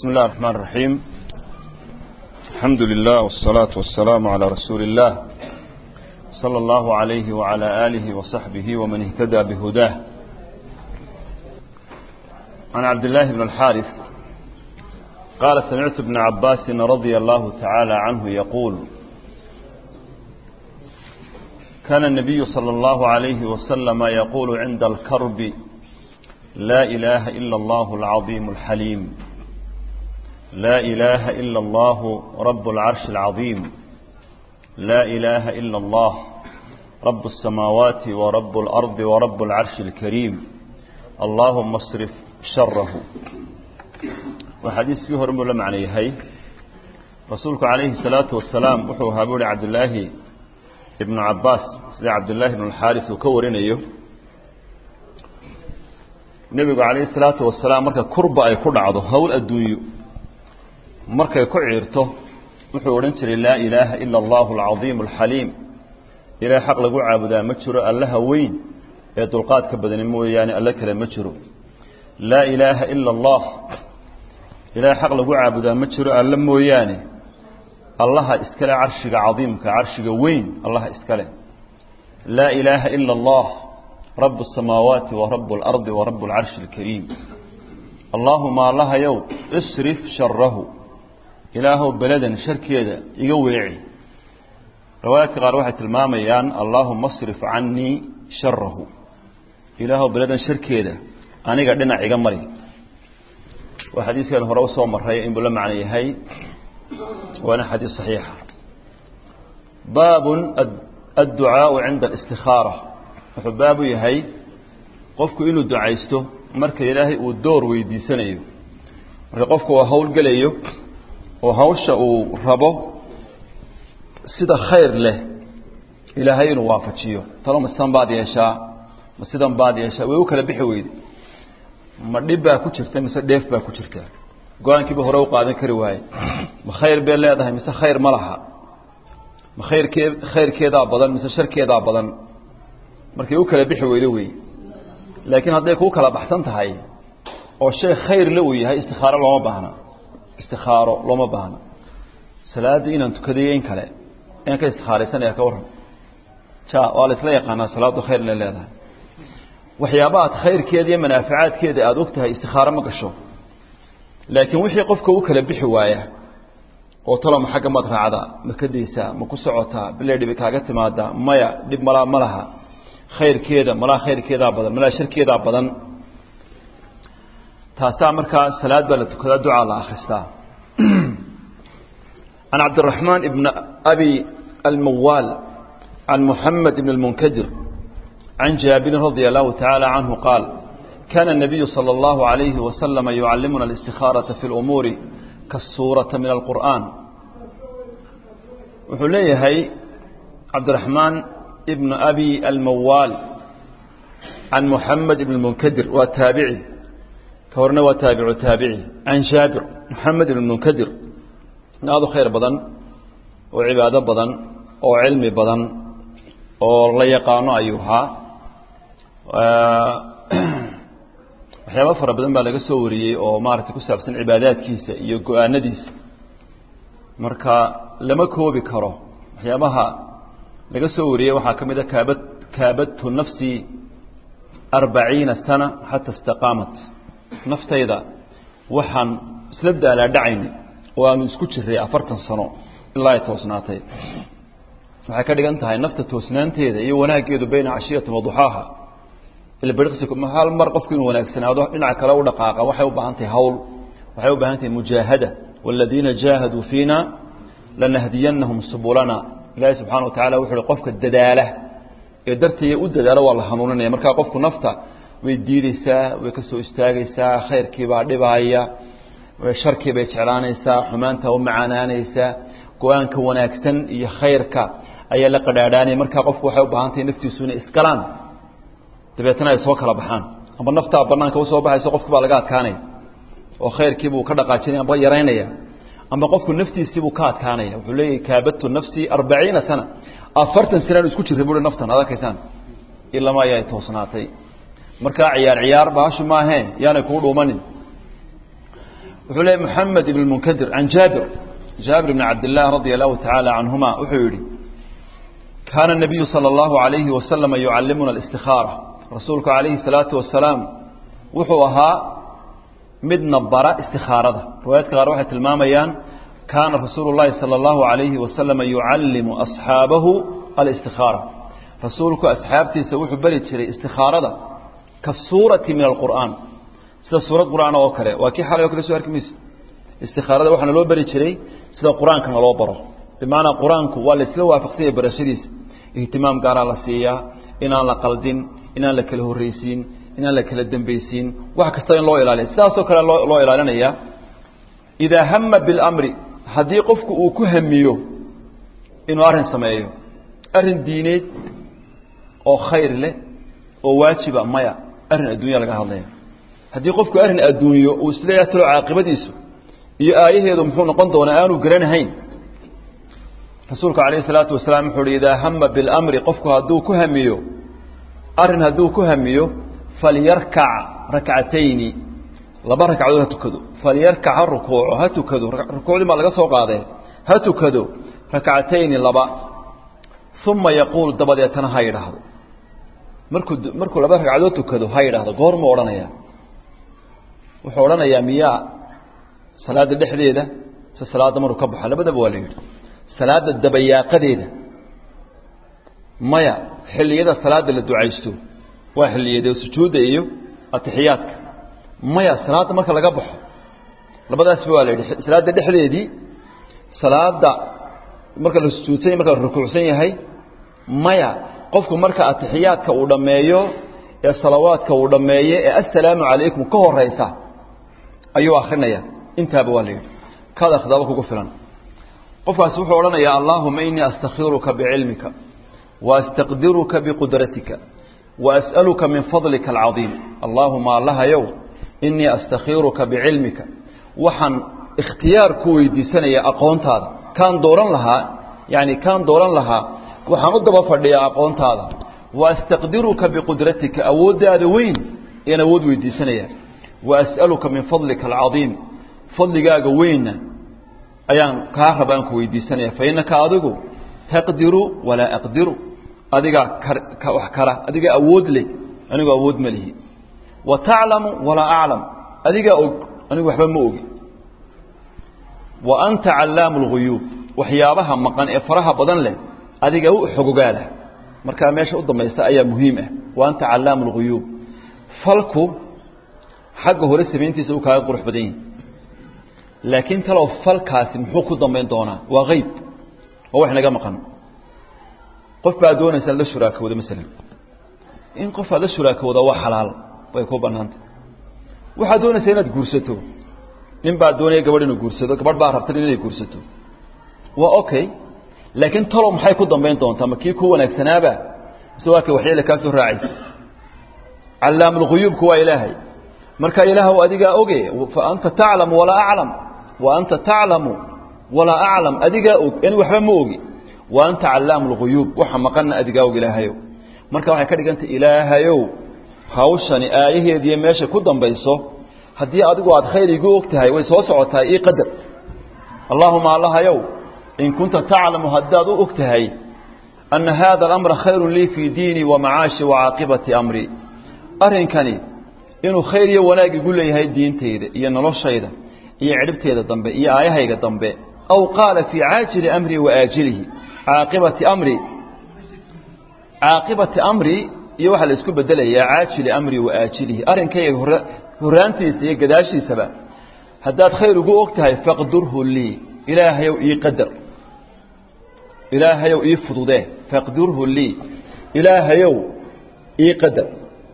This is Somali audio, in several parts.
بسم الله الرحمن الرحيم الحمد لله والصلاة والسلام على رسول الله صلى الله عليه وعلى آله وصحبه ومن اهتدى بهداه عن عبد الله بن الحارث قال سمعت ابن عباس رضي الله تعالى عنه يقول كان النبي صلى الله عليه وسلم يقول عند الكرب لا إله إلا الله العظيم الحليم لا إله إلا الله رب العرش العظيم لا إله إلا الله رب السماوات ورب الأرض ورب العرش الكريم اللهم اصرف شره وحديث فيه رب الله معنيه رسولك عليه الصلاة والسلام وحو هابول عبد الله ابن عباس عبد الله بن الحارث وكورين أيه nebigu calayhi salaatu wasalaam marka kurba ay ku dhacdo howl adduunyo markay ku ciirto wuxuu odhan jiray laa ilaaha ila allahu alcadiimu alxaliim ilaah xaq lagu caabudaa ma jiro allaha weyn ee dulqaadka badani mooyaane alle kale ma jiro laa ilaaha ila allah ilaah xaq lagu caabudaa ma jiro alle mooyaane allaha iskale carshiga cadiimka carshiga weyn allaha iskale laa ilaaha ila allah رب السماوات ورب الأرض ورب العرش الكريم اللهم الله يو اصرف شره إله بلدا شركيدا يقويعي رواية قال واحد الماميان اللهم اصرف عني شره إله بلدا شركيدا أنا قاعدنا عقمري وحديث كان هو روسه مرة إن بلا معنى هي وأنا حديث صحيح باب الدعاء عند الاستخاره wuxuu baabu yahay qofku inuu ducaysto marka ilaahay uu door weydiisanayo marka qofku uu hawl gelayo oo hawsha uu rabo sida khayr leh ilaahay inuu waafajiyo talo ma sidan baad yeeshaa ma sidan baad yeeshaa way u kala bixi weyde ma dhib baa ku jirta mise dheef baa ku jirta go-aankiiba hore u qaadan kari waaye ma khayr bay leedahay mise khayr ma laha ma khayrkee khayrkeedaa badan mise sharkeedaa badan markay u kala bixi weydo wey laakiin hadday kuu kala baxsan tahay oo shay khayr la uu yahay istikaaro looma baahna istikaaro looma baahna salaada inaan tukadayo in kale inaan ka istikhaaraysanaya ka warran ja waa la isla yaqaanaa salaadu khayr inay leedahay waxyaabaha ad khayrkeeda iyo manaafacaadkeeda aada og tahay istikaaro ma gasho laakiin wixii qofka u kala bixi waaya oo taloma xagga maad raacdaa ma ka daysaa ma ku socotaa bilay dhibi kaaga timaadaa maya dhib malaa ma laha khayrkeeda malaa khayrkeedaa badan malaa sharkeedaa badan taasaa markaa salaad baa la tukadaa ducaa la akhristaa can cabdiraxmaan ibn abi almawaal can muxamed ibn اlmunkadir can jaabirin radia allahu tacaala canhu qaal kana الnabiyu salى اllahu عalayhi wasalama yucallimuna اlistikhaaraةa fi اlumuuri kasuurata min alqur'an wuxuu leeyahay cabdiraxmaan ibn abi almawaal can muxamed ibn munkadir waa taabici ka horena waa taabicu taabici can jaabir muxamed ibn munkadir aada u khayr badan oo cibaado badan oo cilmi badan oo la yaqaano ayuu ahaa waxyaaba fara badan baa laga soo wariyey oo maaragtay ku saabsan cibaadaadkiisa iyo go-aanadiisa marka lama koobi karo waxyaabaha laga soo wariyey waxaa ka mid a kaabad kaabadtu nafsii arbaciina sana xata istaqaamat naftayda waxaan isla daalaadhacayna oo aanu isku jiray afartan sano ilaa ay toosnaatay waxay ka dhigan tahay nafta toosnaanteeda iyo wanaaggeedu bayna cashiyatin waduxaaha hal mar qofku inuu wanaagsanaado dhinaca kale u dhaqaaqa waxay u baahan tahay hawl waxay u baahan tahay mujaahada waaladiina jaahaduu fiina lanahdiyanahum subulana ilaahay subxana watacala wuxu uhi qofka dadaala ee dartaya u dadaalo waa la hanuuninaya markaa qofku nafta way diideysaa way ka soo istaagaysaa khayrkiibaa dhibaaya sharkii bay jeclaanaysaa xumaanta u macaanaanaysaa go-aanka wanaagsan iyo khayrka ayaa la qadhaadhaanaya markaa qofku waxay u baahan tahay naftiisu inay iskalaan dabeetna ay soo kala baxaan amba naftaa banaanka usoo baxayso qofki baa laga adkaanaya oo khayrkiibuu ka dhaqaajinaya amba yaraynaya ama qofku naftiisiibuu ka adkaanaya wuxuu leeyahy kaabadtu nafsii arbaciina sana afartan sanaan isku jirray bui naftan ad arkaysaan ilama ayaa toosnaatay markaa ciyaar ciyaar baashu maahe yaanay kuu dhuumanin wuxuu leeyay moxamed ibn munkadir can jaabir jaabir bn cabdillaah radia allahu tacaala canhuma wuxuu yidhi kaana nabiyu sala allahu alayhi wasalama yucallimuna alistikaara rasuulku calayhi salaatu wasalaam wuxuu ahaa midna bara istikaarada riwaayadka qaar waxay tilmaamayaan kaana rasuulu llahi sala allahu alayhi wasalama yucallimu asxaabahu alistikaara rasuulku asxaabtiisa wuxuu beri jiray istikaarada kasuurati min alqur'aan sida suurad qur'aan oo kale waa kii xalay o kale soo arki mayse istikaarada waxaana loo beri jiray sida qur-aankana loo baro bimacnaa qur-aanku waa la isla waafaqsanya barashadiisa ihtimaam gaaraa la siiyaa inaan la qaldin inaan la kala horreysiin inaan la kala dembeysiin wax kasta in loo ilaaliya sidaasoo kale loo loo ilaalinaya idaa hama biاlamri haddii qofku uu ku hamiyo inuu arrin sameeyo arrin diineed oo khayr leh oo waajiba maya arrin adduunya laga hadlaya haddii qofku arrin adduunyo uu isleeyaha talo caaqibadiisu iyo aayaheedu muxuu noqon doonaa aanu garanahayn rasuulku calayhi salaatu wasalaam wuxuu uhi idaa hama biاlamri qofku hadduu ku hamiyo arrin hadduu ku hamiyo falyarkac rakcatayni laba ragcadood ha tukado falyarkac ha rukuuco ha tukado rukuucdii baa laga soo qaadee ha tukado rakcatayni laba uma yaquul dabadeetana ha yidhaahdo markuu markuu laba ragcadood tukado ha yidhaahdo goormuu odhanaya wuxuu odhanayaa miyaa salaada dhexdeeda se salaadda maruu ka baxa labadaba waa la yidhi salaada dabayaaqadeeda maya xilliyada salaada la ducaysto waa xilliyade sujuudda iyo atixiyaadka maya salaadda marka laga baxo labadaasba waa la yidhi salaadda dhexdeedii salaada marka la sujuudsan yahy marka la rukuucsan yahay maya qofku marka atixiyaadka uu dhammeeyo ee salawaadka uu dhammeeyo ee assalaamu calaykum ka horaysa ayuu akrinaya intaaba waa la yidhi kaad akhdaaba kugu filan qofkaasi wuxuu odhanayaa allaahuma inii astakhiruka bicilmika waastaqdiruka biqudratika waas'aluka min fadlika alcadiim allaahuma allahayow inii astakhiruka bicilmika waxaan ikhtiyaar ku weydiisanaya aqoontaada kaan dooran lahaa yani kaan dooran lahaa waxaan u daba fadhiyaa aqoontaada waastaqdiruka biqudratika awooddaada weyn ayaan awood weydiisanaya waas'aluka min fadlika alcadiim fadligaaga weynna ayaan kaa rabaan ku weydiisanaya fa innaka adigu taqdiru walaa aqdiru adigaa wax kara adigaa awood leh anigu awood ma lihi wa taclamu walaa aclam adigaa og anigu waxba ma ogi wa anta callaamu lguyuub waxyaabaha maqan ee faraha badan leh adiga u xogogaala markaa meesha u dambaysa ayaa muhiim ah wa anta callaamu lguyuub falku xagga hore samayntiisa uu kaaga qurux badan yahi laakiin talow falkaasi muxuu ku dambayn doonaa waa hayb waa wax naga maqan qof baa doonaysa la shuraakowda masalan in qof aad la shuraakowda waa xalaal way ku banaanta waxaad doonaysaa inaad guursato nin baa doonaya gabadh inuu guursado gabadh baa rabta inay guursato waa okay laakiin talow maxay ku dambayn doontaa ma kii ku wanaagsanaaba mise waa kay waxyeele kaa soo raacaysa callaamulguyuubku waa ilaahay marka ilaahw adigaa oge fa anta taclamu walaa aclam wa anta taclamu walaa aclam adigaa og ani waxba ma ogi wa anta callaamu lguyuub waxa maqanna adigaa og ilaahayow marka waxay ka dhigantay ilaahayow hawshani aayaheediiyo meesha ku dambayso haddii adigu aad khayr igu og tahay way soo socotaa ii qadar allaahuma allahayow in kunta taclamu haddaad u og tahay anna haada alamra khayrun lii fii diinii wa macaashi wa caaqibati amrii arrinkani inuu khayr iyo wanaag igu leeyahay diintayda iyo noloshayda iyo cidhibteeda dambe iyo aayahayga dambe aw qaala fii caajili amrii wa aajilihi caaqibati amrii caaqibati amrii iyo waxaa la isku bedelayaa caajili amrii wa aajilihi arrinkayga hor horraantiisa iyo gadaashiisaba haddaad khayr ugu og tahay faqdurhu lii ilaahayow ii qadar ilaahayow ii fududee faqdurhu lii ilaahayow ii qadar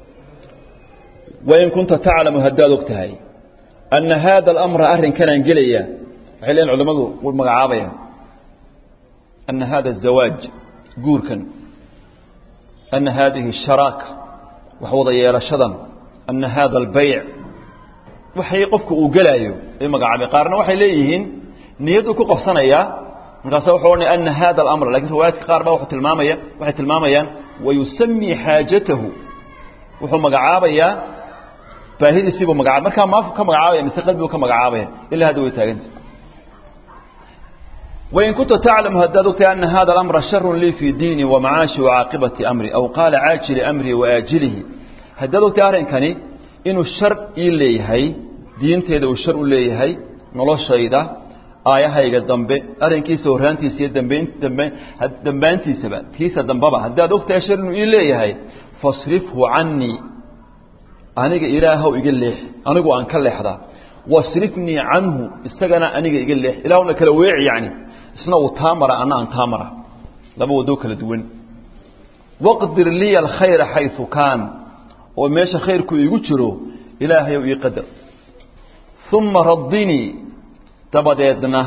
wain kunta taclamu haddaad og tahay anna haada alamra arrinkanaan gelaya waxay leeyiin culimmadu u magacaabayaan anna haada azawaaj guurkan anna haadihi sharaaka wax wada yeelashadan anna haada albayc waxay qofku uu gelaayo ay magacaabay qaarna waxay leeyihiin niyaddu ku qabsanayaa markaasa wuxuu odhanaya anna haada alamra lakiin riwaayaadka qaar ba wuxuu tilmaamaya waxay tilmaamayaan wayusamii xaajatahu wuxuu magacaabayaa baahidiisiibuu magacaabay markaa maafu ka magacaabaya mise qalbigu ka magacaabaya ilaa hadda way taaganta wain kunta taclamu haddaad ogtahay ana hada alamra sharun lii fii diini wa macaashi wa caaqibati amri aw qaala caajili amrii wa aajilihi haddaad ogtahay arrinkani inuu shar ii leeyahay diinteeda uu shar u leeyahay noloshayda aayahayga dambe arrinkiisa horraantiisa iyo dambe dambe dambaantiisaba tiisa dambaba haddaad ogtahay shar inuu ii leeyahay fasrifhu canii aniga ilaahow iga leex anigu aan ka leexdaa wasrifnii canhu isagana aniga iga leex ilaahuna kala weeci yani isna uu taa mara ana aan taa mara laba wadoo kala duwan waqdir liya alkhayra xayu kaan oo meesha khayrku iigu jiro ilaahayow ii qadar uma radinii dabadeedna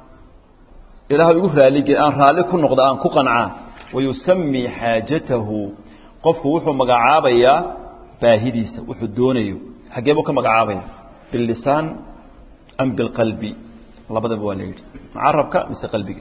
ilaah igu raalige aan raalli ku noqda aan ku qancaa wayusamii xaajatahu qofku wuxuu magacaabayaa baahidiisa wuxuu doonayo xaggee buu ka magacaabaya billisaan am bilqalbi labadaba waa la yidhi macarabka mise qalbiga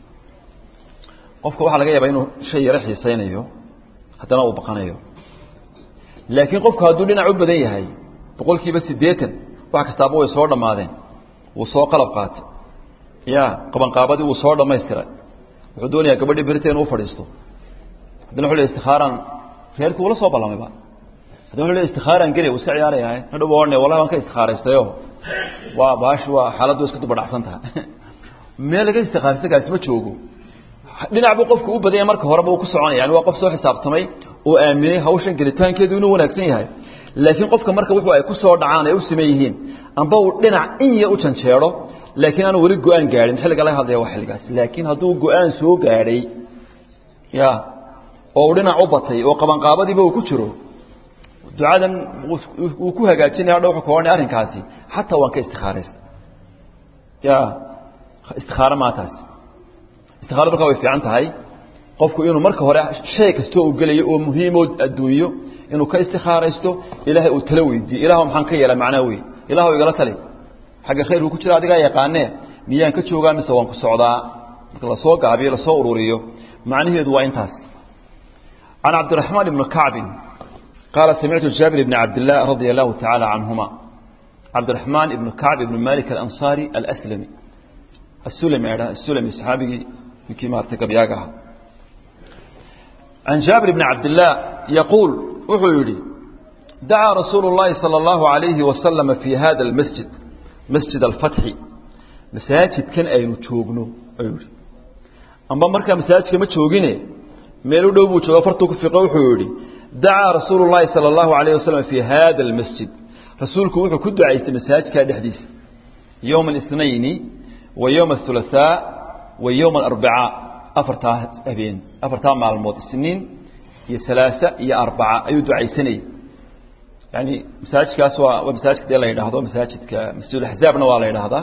qofka waxaa laga yaabaa inuu shay yaro xiisaynayo haddana uu baqanayo laakiin qofku hadduu dhinac u badan yahay boqol kiiba siddeetan wax kastaaba way soo dhammaadeen wuu soo qalab qaatay ya qabanqaabadii wuu soo dhammaystiray wuxuu doonayaa gabadhii berita inuu fadhiisto haddana wuxuu le istikhaaraan reerkii ula soo ballamayba haddana wuxuu le istikhaaraan geli wuu iska ciyaarayahay hadhow odhane wallahi waan ka istikhaaraystayo waa baashi waa xaaladdu iska dubadhacsan tahay meel laga istikhaarista kaasi ma joogo dhinac buu qofku u badanya marka horeba uu ku soconaya yani waa qof soo xisaabtamay oo aaminay hawshan gelitaankeedu inuu wanaagsan yahay laakiin qofka marka wuxuu ay ku soo dhacaan ay u siman yihiin amba uu dhinac in ya u janjeero laakiin aanu weli go-aan gaadhin xilliga laga hadlaya waa xilligaas laakiin hadduu go-aan soo gaadhay ya oo uu dhinac u batay oo qabanqaabadiiba uu ku jiro ducadan uu ku hagaajinaya hadha wuxuu ka odhanay arrinkaasi xataa waan ka istikhaaraysta ya istikhaaro maataasi istikaarada markaa way fiican tahay qofku inuu marka hore shay kastoo uu gelayo oo muhiimoo adduunyo inuu ka istikaaraysto ilaahay uu tala weydiiyo ilah maxaan ka yeela macnaa wey ilah igala tali xagga khayrku ku jira adigaa yaqaanee miyaan ka joogaa mise waan ku socdaa marka lasoo gaabiyo lasoo ururiyo macnaheedu waa intaas can cabdiraxmaan ibni kacbin qaala samictu jaabir ibni cabdilah radia allahu tacaala canhuma cabdiraxmaan ibnu kacb ibnu malik alansaari alslami asulami adha asulami saxaabigii ninkii maartay gabyaaga ahaa can jaabir bni cabdillaah yaquul wuxuu yidhi dacaa rasuulu اllahi salى اllahu عalayhi wasalama fii hada اlmasjid masjid alfatxi masaajidkan aynu joogno ayuu yihi amba markaa masaajidka ma joogine meel u dhow buu jooga fartuu ku fiqo wuxuu yidhi dacaa rasuulu اllahi salى اllahu عalayh wasalam fii hada اlmasjid rasuulku wuxuu ku ducaystay masaajidkaa dhexdiisa yowma اثnayni wa yowma aلثulaثaa wa yowma aarbacaa afartaa habeen afartaa maalmood isniin iyo alaasa iyo arbaca ayuu ducaysanayay yani masaajidkaas waa waa masaajidka dee la yidhaahdo masaajidka masjid axzaabna waa la yidhaahdaa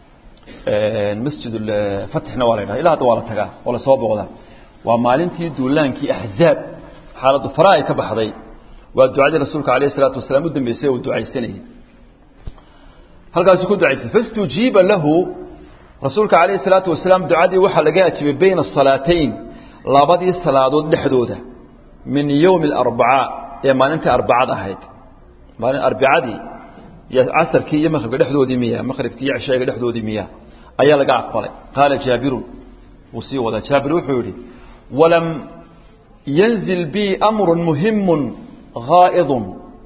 masjid fatxna waa la yidhahda ila hadda waa la tagaa oo lasoo booqdaa waa maalintii duulaankii axzaab xaaladdu fara ay ka baxday waa ducadii rasuulka alayh isalaatu wasalaam u dambeysay uu ducaysanayay halkaasuu ku ducaysay fastujiiba lahu rasuulka calayh isalaatu wasalaam ducadii waxaa laga ajibay bayna asalaatayn labadii salaadood dhexdooda min yowmi alarbacaa ee maalintii arbacad ahayd maalin arbicadii iyo casarkii iyo maqribka dhexdoodii miya maqribkii iyo cishaaga dhexdoodii miya ayaa laga aqbalay qaala jaabirun wuu sii wadaa jaabir wuxuu yidhi walam yanzil bii amrun muhimun haa'idun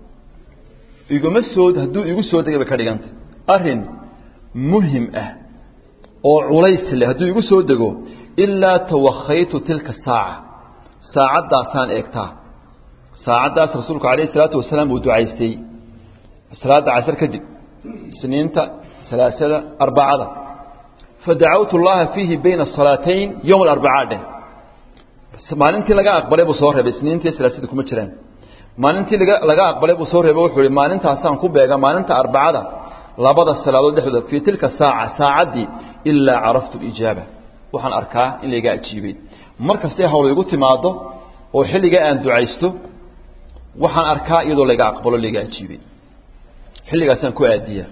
iguma soo hadduu igu soo degay bay ka dhigantay arrin muhim ah oo culays leh hadduu igu soo dego ilaa tawakhaytu tilka saaca saacaddaasaan eegtaa saacaddaas rasuulku calayh isalaatu wasalaam uu ducaystay salaadda casar kadib isniinta salaasada arbacada fadacawtu llaha fiihi bayna asalaatayn yowm alarbacaa dheh maalintii laga aqbalay buu soo reebay isniintii salaasada kuma jiraan maalintii laga aqbalay buu soo reebay wuxuu ihi maalintaasaan ku beega maalinta arbacada labada salaadood dhexdooda fii tilka saaca saacaddii ilaa caraftu lijaaba waxaan arkaa in layga ajiibay mar kastay hawl igu timaado oo xilligaa aan ducaysto waxaan arkaa iyadoo layga aqbalo layga ajiibay xilligaasaan ku aadiya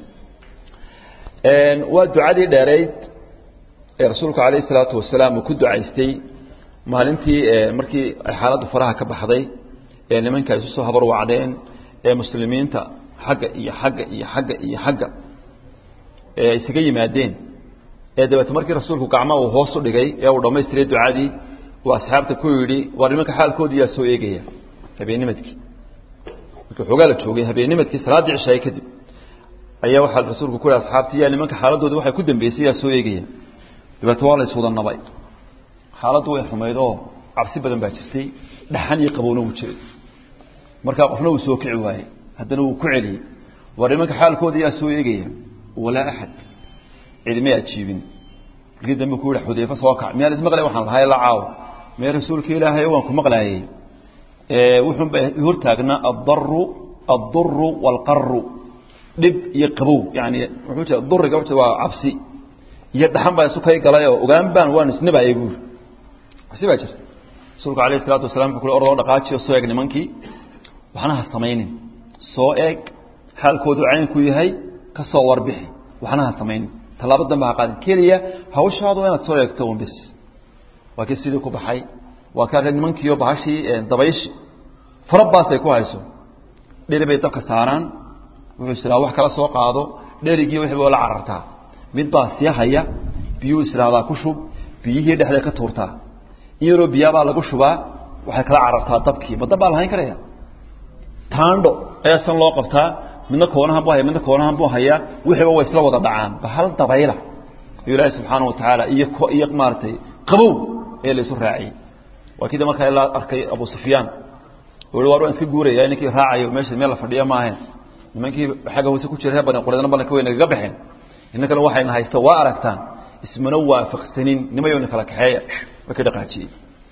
waa ducadii dheerayd ee rasuulku calayh isalaatu wasalaam uu ku ducaystay maalintii markii ay xaaladdu faraha ka baxday ee nimanka isu soo habar wacdeen ee muslimiinta xagga iyo xagga iyo xagga iyo xagga ee isaga yimaadeen ee dabeete markii rasuulku gacmaha uu hoos u dhigay ee uu dhammaystiray ducadii uu asxaabta ku yidhi war nimanka xaalkoodii yaa soo eegaya habeennimadkii markii xoogaa la joogay habeennimadkii salaaddii cishaay kadib ayaa waxaa rasuulku ku yihi asxaabtii yaa nimanka xaaladooda waxay ku dambeysay yaa soo eegaya dabeete waa la iswada nabay xaaladdu way xumayd oo cabsi badan baa jirtay dhaxan iyo qabowna wuu jiray markaa qofna wuu soo kici waayey haddana wuu ku celiyey war nimanka xaalkooda yaa soo eegaya walaa axad cidimay ajiibin markii dambe ku yihi xudayfa soo kac miyaan ismaqlay waxaan lahay la caawo mee rasuulka ilaahay waan ku maqlaayey wuxuunba hortaagnaa addaru adduru waalqaru dhib iyo qabow yani wuxuu jira duriga wuxuu waa cabsi iyo dhaxan baa isu kay galay oo ogaan baan waan isnabayay buuri cabsi baa jirta rasuulku alayh isalaatu wasalam wuxuu kule ordoo dhaqaajiyo soo eeg nimankii waxna ha samaynin soo eeg xaalkoodu caynku yahay ka soo warbixi waxna ha samaynin tallaabo dambe ha qaadin keliya hawshaadu inaad soo eegto un bis waa kii sidii ku baxay waa kaa nimankiiyo bahashii dabayshi farabaasay ku hayso dheri bay dabka saaraan wuxuu israa wax kala soo qaado dherigii wixii la carartaa mid baa sii haya biyuu israadaa ku shub biyihii dhexday ka tuurtaa in yaroo biyaabaa lagu shubaa waxay kala carartaa dabkii ma dab baa lahayn karaya taandho ayaa san loo qabtaa midna koonahan bu haya midna koonahan buu hayaa wixiiba way isla wada dhacaan ba hal dabayla ayuu ilaahi subxaana wa tacaala iyo iyo maaragtay qabow ee la isu raaciyey waa kida markaa ilaa arkay abu sufyaan uu war waan iska guuraya ninkii raacayo meesha meel la fadhiya maahayn nimankii xagga hoose ku jira reer bani qureydna ballanka way nagaga baxeen innakana waxayna haysto waa aragtaan ismana waafaqsanin nimayowna kala kaxeeya way ka dhaqaajiyey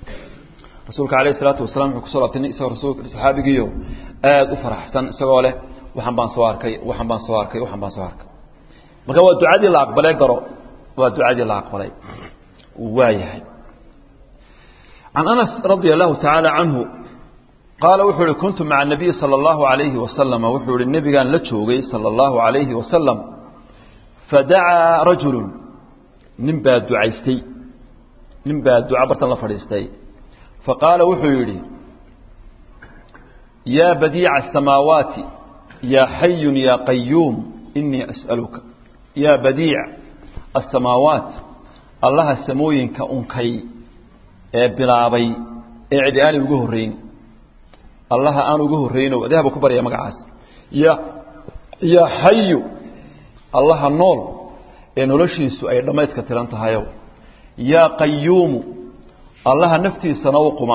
rasuulka alayh isalaatu wasalaam wuxuu kusoo laabtay nin isagoo rasuulka saxaabigiiyo aada u faraxsan isagoo leh waxaan baan soo arkay waxaan baan soo arkay waxaan baan soo arkay marka waa ducadii la aqbalay garo waa ducadii la aqbalay waa yahay can anas radia allahu tacaala canhu qaala wuxuu ihi kuntu maca nabiyi sala allahu alayhi wasalama wuxuu ihi nebigaan la joogay sala allahu alayhi wasalam fadacaa rajulu nin baa ducaystay nin baa duca bartan la fadhiistay faqaala wuxuu yidhi yaa badiica asamaawaati yaa xayun yaa qayuum inii as'aluka yaa badiic asamaawaat allaha samooyinka unkay ee bilaabay ee cidi aanay uga horrayn allaha aan uga horrayno adahaba ku barya magacaas ya yaa xayu allaha nool ee noloshiisu ay dhammayska tiran tahayow yaa qayuumu allaha naftiisana u quma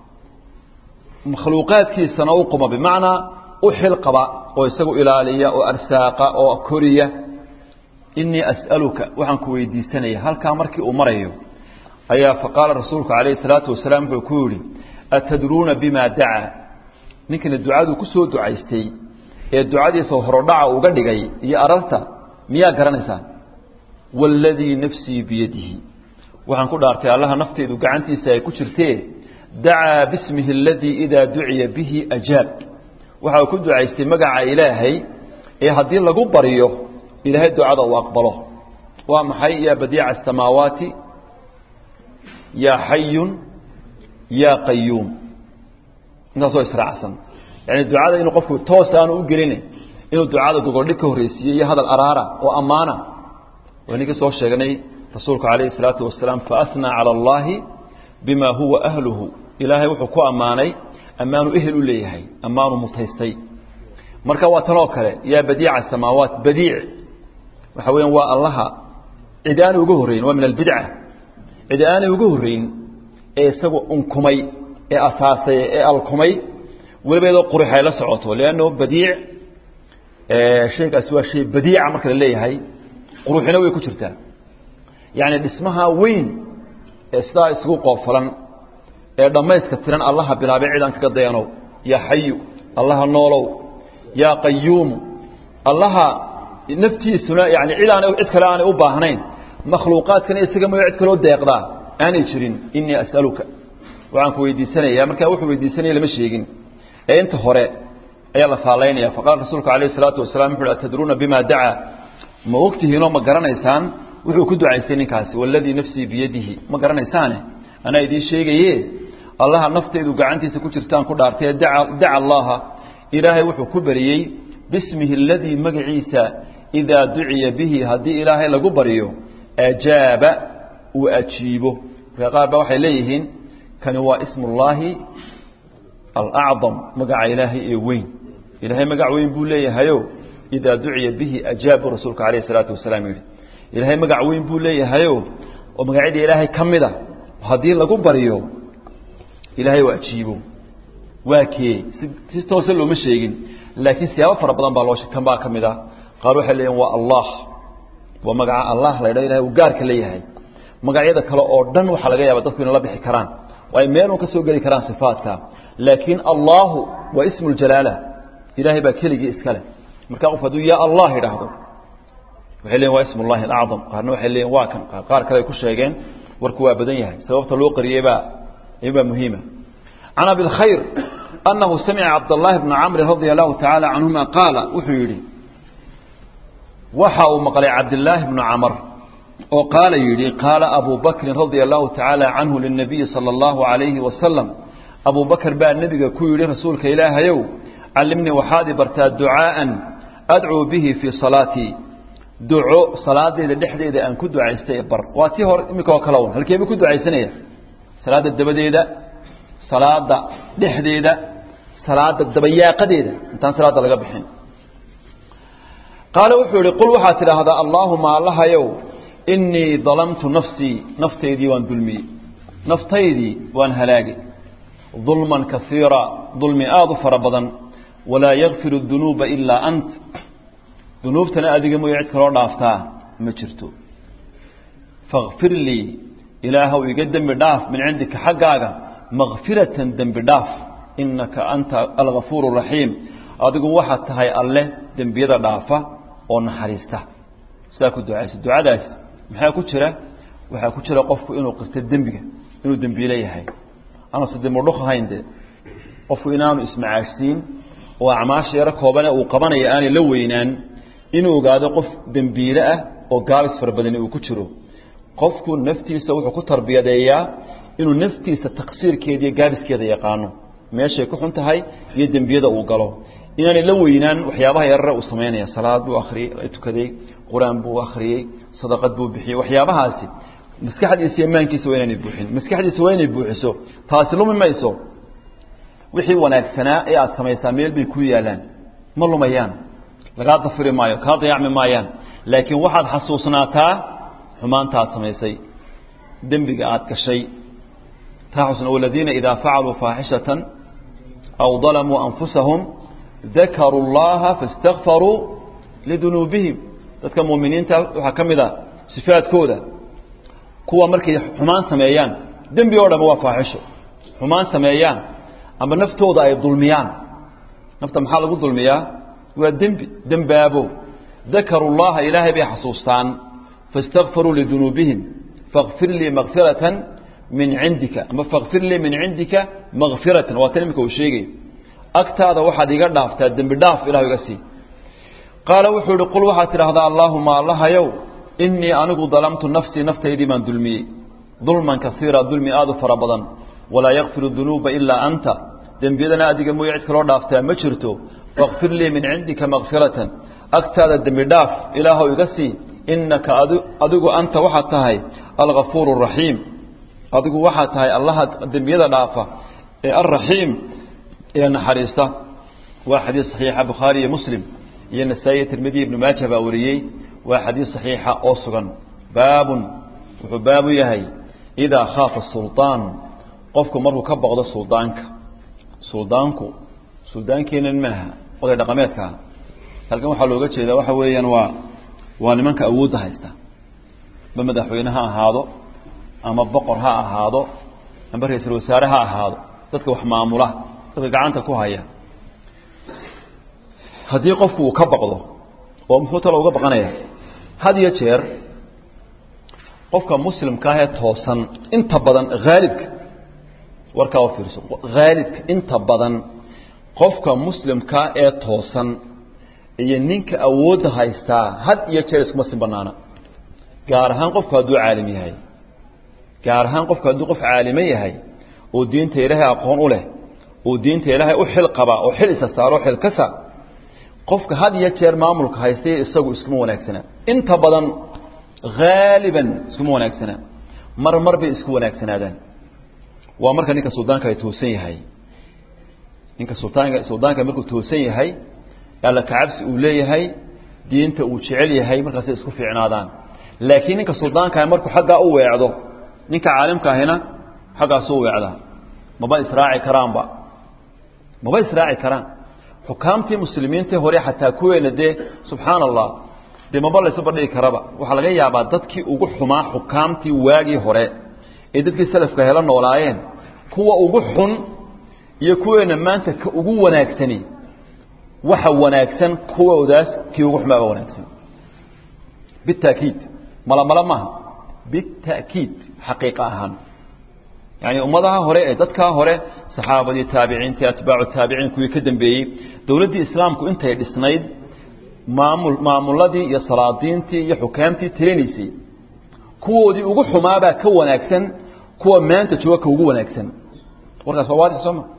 makhluuqaadkiisana u quma bimacnaa u xil qaba oo isagu ilaaliya oo arsaaqa oo koriya inii as'aluka waxaan ku weydiisanaya halkaa markii uu marayo ayaa faqaala rasuulku calayhi salaatu wasalaam wuxuu ku yidhi atadruuna bima dacaa ninkana ducaduu ku soo ducaystay ee ducadiisa horodhaca uga dhigay iyo ararta miyaa garanaysaan waaladii nafsii biyadihi waxaan ku dhaartay allaha nafteedu gacantiisa ay ku jirtee dacaa bismihi aladii idaa duciya bihi ajaab waxa uu ku ducaystay magaca ilaahay ee haddii lagu baryo ilaahay ducada uu aqbalo waa maxay yaa badiica asamaawaati yaa xayun yaa qayuum intaasoo israacsan yani ducada inuu qofku toos aanu u gelin inuu ducada gogoldhig ka horreysiiye iyo hadal araara oo ammaana wayninkii soo sheegnay rasuulku calayhi salaatu wasalaam faasnaa cala allaahi bima huwa ahluhu ilaahay wuxuu ku ammaanay ammaanu ehel u leeyahay ammaanu mutaystay marka waa tanoo kale yaa badiica asamaawaat badiic waxa weeyaan waa allaha cid aanay uga horrayn waa min albidca cid aanay uga horrayn ee isagu unkumay ee asaasay ee alkumay weliba iyadoo qurux ay la socoto leanno badiic shaygaasi waa shay badiica marka la leeyahay quruxina way ku jirtaa yacni dhismaha weyn ee sidaa isugu qoofalan ee dhammayska tiran allaha bilaabay cidaan kaga dayanow yaa xayu allaha noolow yaa qayuumu allaha naftiisuna yani cid aan cid kale aanay u baahnayn makhluuqaadkana isaga mayo cid kaloo deeqdaa aanay jirin inii as'aluka waxaan ku weydiisanaya markaa wuxuu weydiisanaya lama sheegin ee inta hore ayaa la faalaynaya faqaala rasuulku calayhi salaatu wasalaam wuxu uhi atadruuna bima dacaa ma ogtihiinoo ma garanaysaan wuxuu ku ducaystay ninkaasi waladii nafsii biyadihi ma garanaysaane anaa idiin sheegaye allaha naftaydu gacantiisa ku jirtaan ku dhaartay daca allaha ilaahay wuxuu ku beriyey bismihi aladii magaciisa idaa duciya bihi haddii ilaahay lagu baryo ajaaba uu ajiibo marka qaar ba waxay leeyihiin kani waa ismullaahi alacdam magaca ilaahay ee weyn ilaahay magac weyn buu leeyahayo idaa duciya bihi ajaabu rasuulka calayh isalaatu wasalaam yidhi ilaahay magac weyn buu leeyahayo oo magacyada ilaahay ka mid a haddii lagu baryo ilaahay u ajiibo waa kee si si toose looma sheegin laakiin siyaabo fara badan baa loo kan baa ka mid ah qaar waxay leeyihin waa allah waa magaca allah la ydhaho ilahay uu gaarka leeyahay magacyada kale oo dhan waxaa laga yaaba dadku inay la bixi karaan oo ay meel un ka soo geli karaan sifaadka laakiin allahu waa ismu ljalaala ilahay baa keligii iska leh marka qof hadduu ya allah idhaahdo waxay leeyihin waa ism ullahi alacdam qaarna waxay leeyihin waa kan qaar kale ay ku sheegeen warku waa badan yahay sababta loo qariyey baa baa muhiima can abi lkhayr anahu samica cabdاllahi bna camri radia allahu tacaala canhuma qaala wuxuu yidhi waxa uu maqlay cabdillaahi bnu camr oo qaala yidhi qaala abu bakrin radia allahu tacaala canhu linabiyi sala allahu alayhi wasalam abu bakr baa nebiga ku yidhi rasuulka ilaahayow callimnii waxaad i bartaa ducaa'an adcuu bihi fii salaatii duco salaadeyda dhexdeeda aan ku ducaystay bar waa tii hore iminka oo kale un halkeebu ku ducaysanaya salaada dabadeeda salaada dhexdeeda salaada dabayaaqadeeda intaan salaada laga bixin qaale wuxuu yihi qul waxaad tidhaahdaa allaahuma allahayow innii dalamtu nafsii naftaydii waan dulmiyey naftaydii waan halaagay dulman kaiira dulmi aada u fara badan walaa yakfiru dunuuba ilaa ant dunuubtana adiga mooya cid kaloo dhaaftaa ma jirto fakfir lii ilaahow iga dembi dhaaf min cindika xaggaaga makfiratan dembi dhaaf inaka anta algafuur raxiim adigu waxaad tahay alleh dembiyada dhaafa oo naxariista sidaa ku ducaysa ducadaas maxaa ku jira waxaa ku jira qofku inuu qirto dembiga inuu dembiile yahay anuusa dembidhuk ahayn dee qofku inaanu ismacaashsiin oo acmaasha yaro koobane uu qabanaya aanay la weynaan inuu ogaado qof dembiile ah oo gaabis fara badani uu ku jiro qofku naftiisa wuxuu ku tarbiyadeeyaa inuu naftiisa taqsiirkeeda iyo gaabiskeeda yaqaano meeshay ku xun tahay iyo dembiyada uu galo inaanay la weynaan waxyaabaha yarare uu samaynaya salaad buu akhriyey tukaday qur-aan buu akhriyey sadaqad buu bixiyey waxyaabahaasi maskaxdiisa iyo maankiisa waa inaanay buuxin maskaxdiisa waa inay buuxiso taasi lumi mayso wixii wanaagsanaa ee aada samaysaa meel bay ku yaalaan ma lumayaan lagaa dafiri maayo kaa dayacmi maayaan laakiin waxaad xasuusnaataa xumaanta aad samaysay dembiga aad gashay taa xusna waladiina idaa facaluu faaxishatan aw dalamuu anfusahum dakaruu اllaha faاstakfaruu lidunuubihim dadka muuminiinta waxaa ka mid a sifaadkooda kuwa markay xumaan sameeyaan dembi oo dham waa faaxisho xumaan sameeyaan ama naftooda ay dulmiyaan nafta maxaa lagu dulmiyaa waa dembi dembaabo dakaruu llaha ilaahay bay xasuustaan faاstakfaruu lidunuubihim fakfir lii makfiratan min cindika ama fakfir lii min cindika makfiratan waa tan imika uu sheegay agtaada waxaad iga dhaaftaa dembi dhaaf ilah iga sii qaala wuxuu ihi qul waxaad tidhaahdaa allaahuma allahayow innii anigu dalamtu nafsii naftaydii baan dulmiyey dulman kaiira dulmi aada u fara badan walaa yakfiru dunuuba ilaa anta dembiyadana adiga mooye cid kaloo dhaaftaa ma jirto fakfir lii min cindika makfiratan agtaada dembi dhaaf ilaahow iga sii innaka adigu anta waxaad tahay algafuur raxiim adigu waxaad tahay allaha dembiyada dhaafa ee alraxiim ee naxariista waa xadiis saxiixa bukhaari iyo muslim iyo nasaa-i tirmidi ibnu maaja baa wariyey waa xadiis saxiixa oo sugan baabun wuxuu baabu yahay idaa khaafa sulطaan qofku markuu ka boqdo suldaanka suldaanku suldaankeenan maaha oday dhaqameedkaa halkan waxaa looga jeedaa waxa weeyaan waa waa nimanka awoodda haysta ma madaxweyne ha ahaado ama boqor ha ahaado amba ra-iisul wasaare ha ahaado dadka wax maamula dadka gacanta ku haya haddii qofku uu ka baqdo oo muxuu talo uga baqanaya had iyo jeer qofka muslimka ah ee toosan inta badan haalibka warkaa u fiirso haalibka inta badan qofka muslimkaa ee toosan iyo ninka awoodda haystaa had iyo jeer iskuma sin banaana gaar ahaan qofku hadduu caalim yahay gaar ahaan qofku hadduu qof caalimo yahay oo diinta ilaahay aqoon u leh oo diinta ilaahay u xil qaba oo xil isa saaro xil ka saar qofka had iyo jeer maamulka haystay isagu iskuma wanaagsana inta badan haaliban iskuma wanaagsana mar mar bay isku wanaagsanaadaan waa marka ninka suldaanka ay toosan yahay ninka sultaanka suldaanka markuu toosan yahay alla kacabsi uu leeyahay diinta uu jecel yahay markaasay isku fiicnaadaan laakiin ninka suldaanka markuu xaggaa u weecdo ninka caalimka ahina xaggaasu u weecdaa maba israaci karaanba maba israaci karaan xukaamtii muslimiintii hore xataa kuweena dee subxaana allah dee maba laysu bandhigi karaba waxaa laga yaabaa dadkii ugu xumaa xukaamtii waagii hore ee dadkii salafka hela noolaayeen kuwa ugu xun iyo kuweena maanta ka ugu wanaagsani waxa wanaagsan kuwoodaas kii ugu xumaaba wanaagsan bitaakiid malamala maaha bitaakiid xaqiiqa ahaan yani ummadaha hore ee dadkaa hore saxaabadii taabiciintii atbaacu taabiciin kuwii ka dambeeyey dowladdii islaamku intay dhisnayd maamul maamuladii iyo salaadiintii iyo xukaamtii talinaysay kuwoodii ugu xumaabaa ka wanaagsan kuwa maanta jooga ka ugu wanaagsan warkaas waa waadix sooma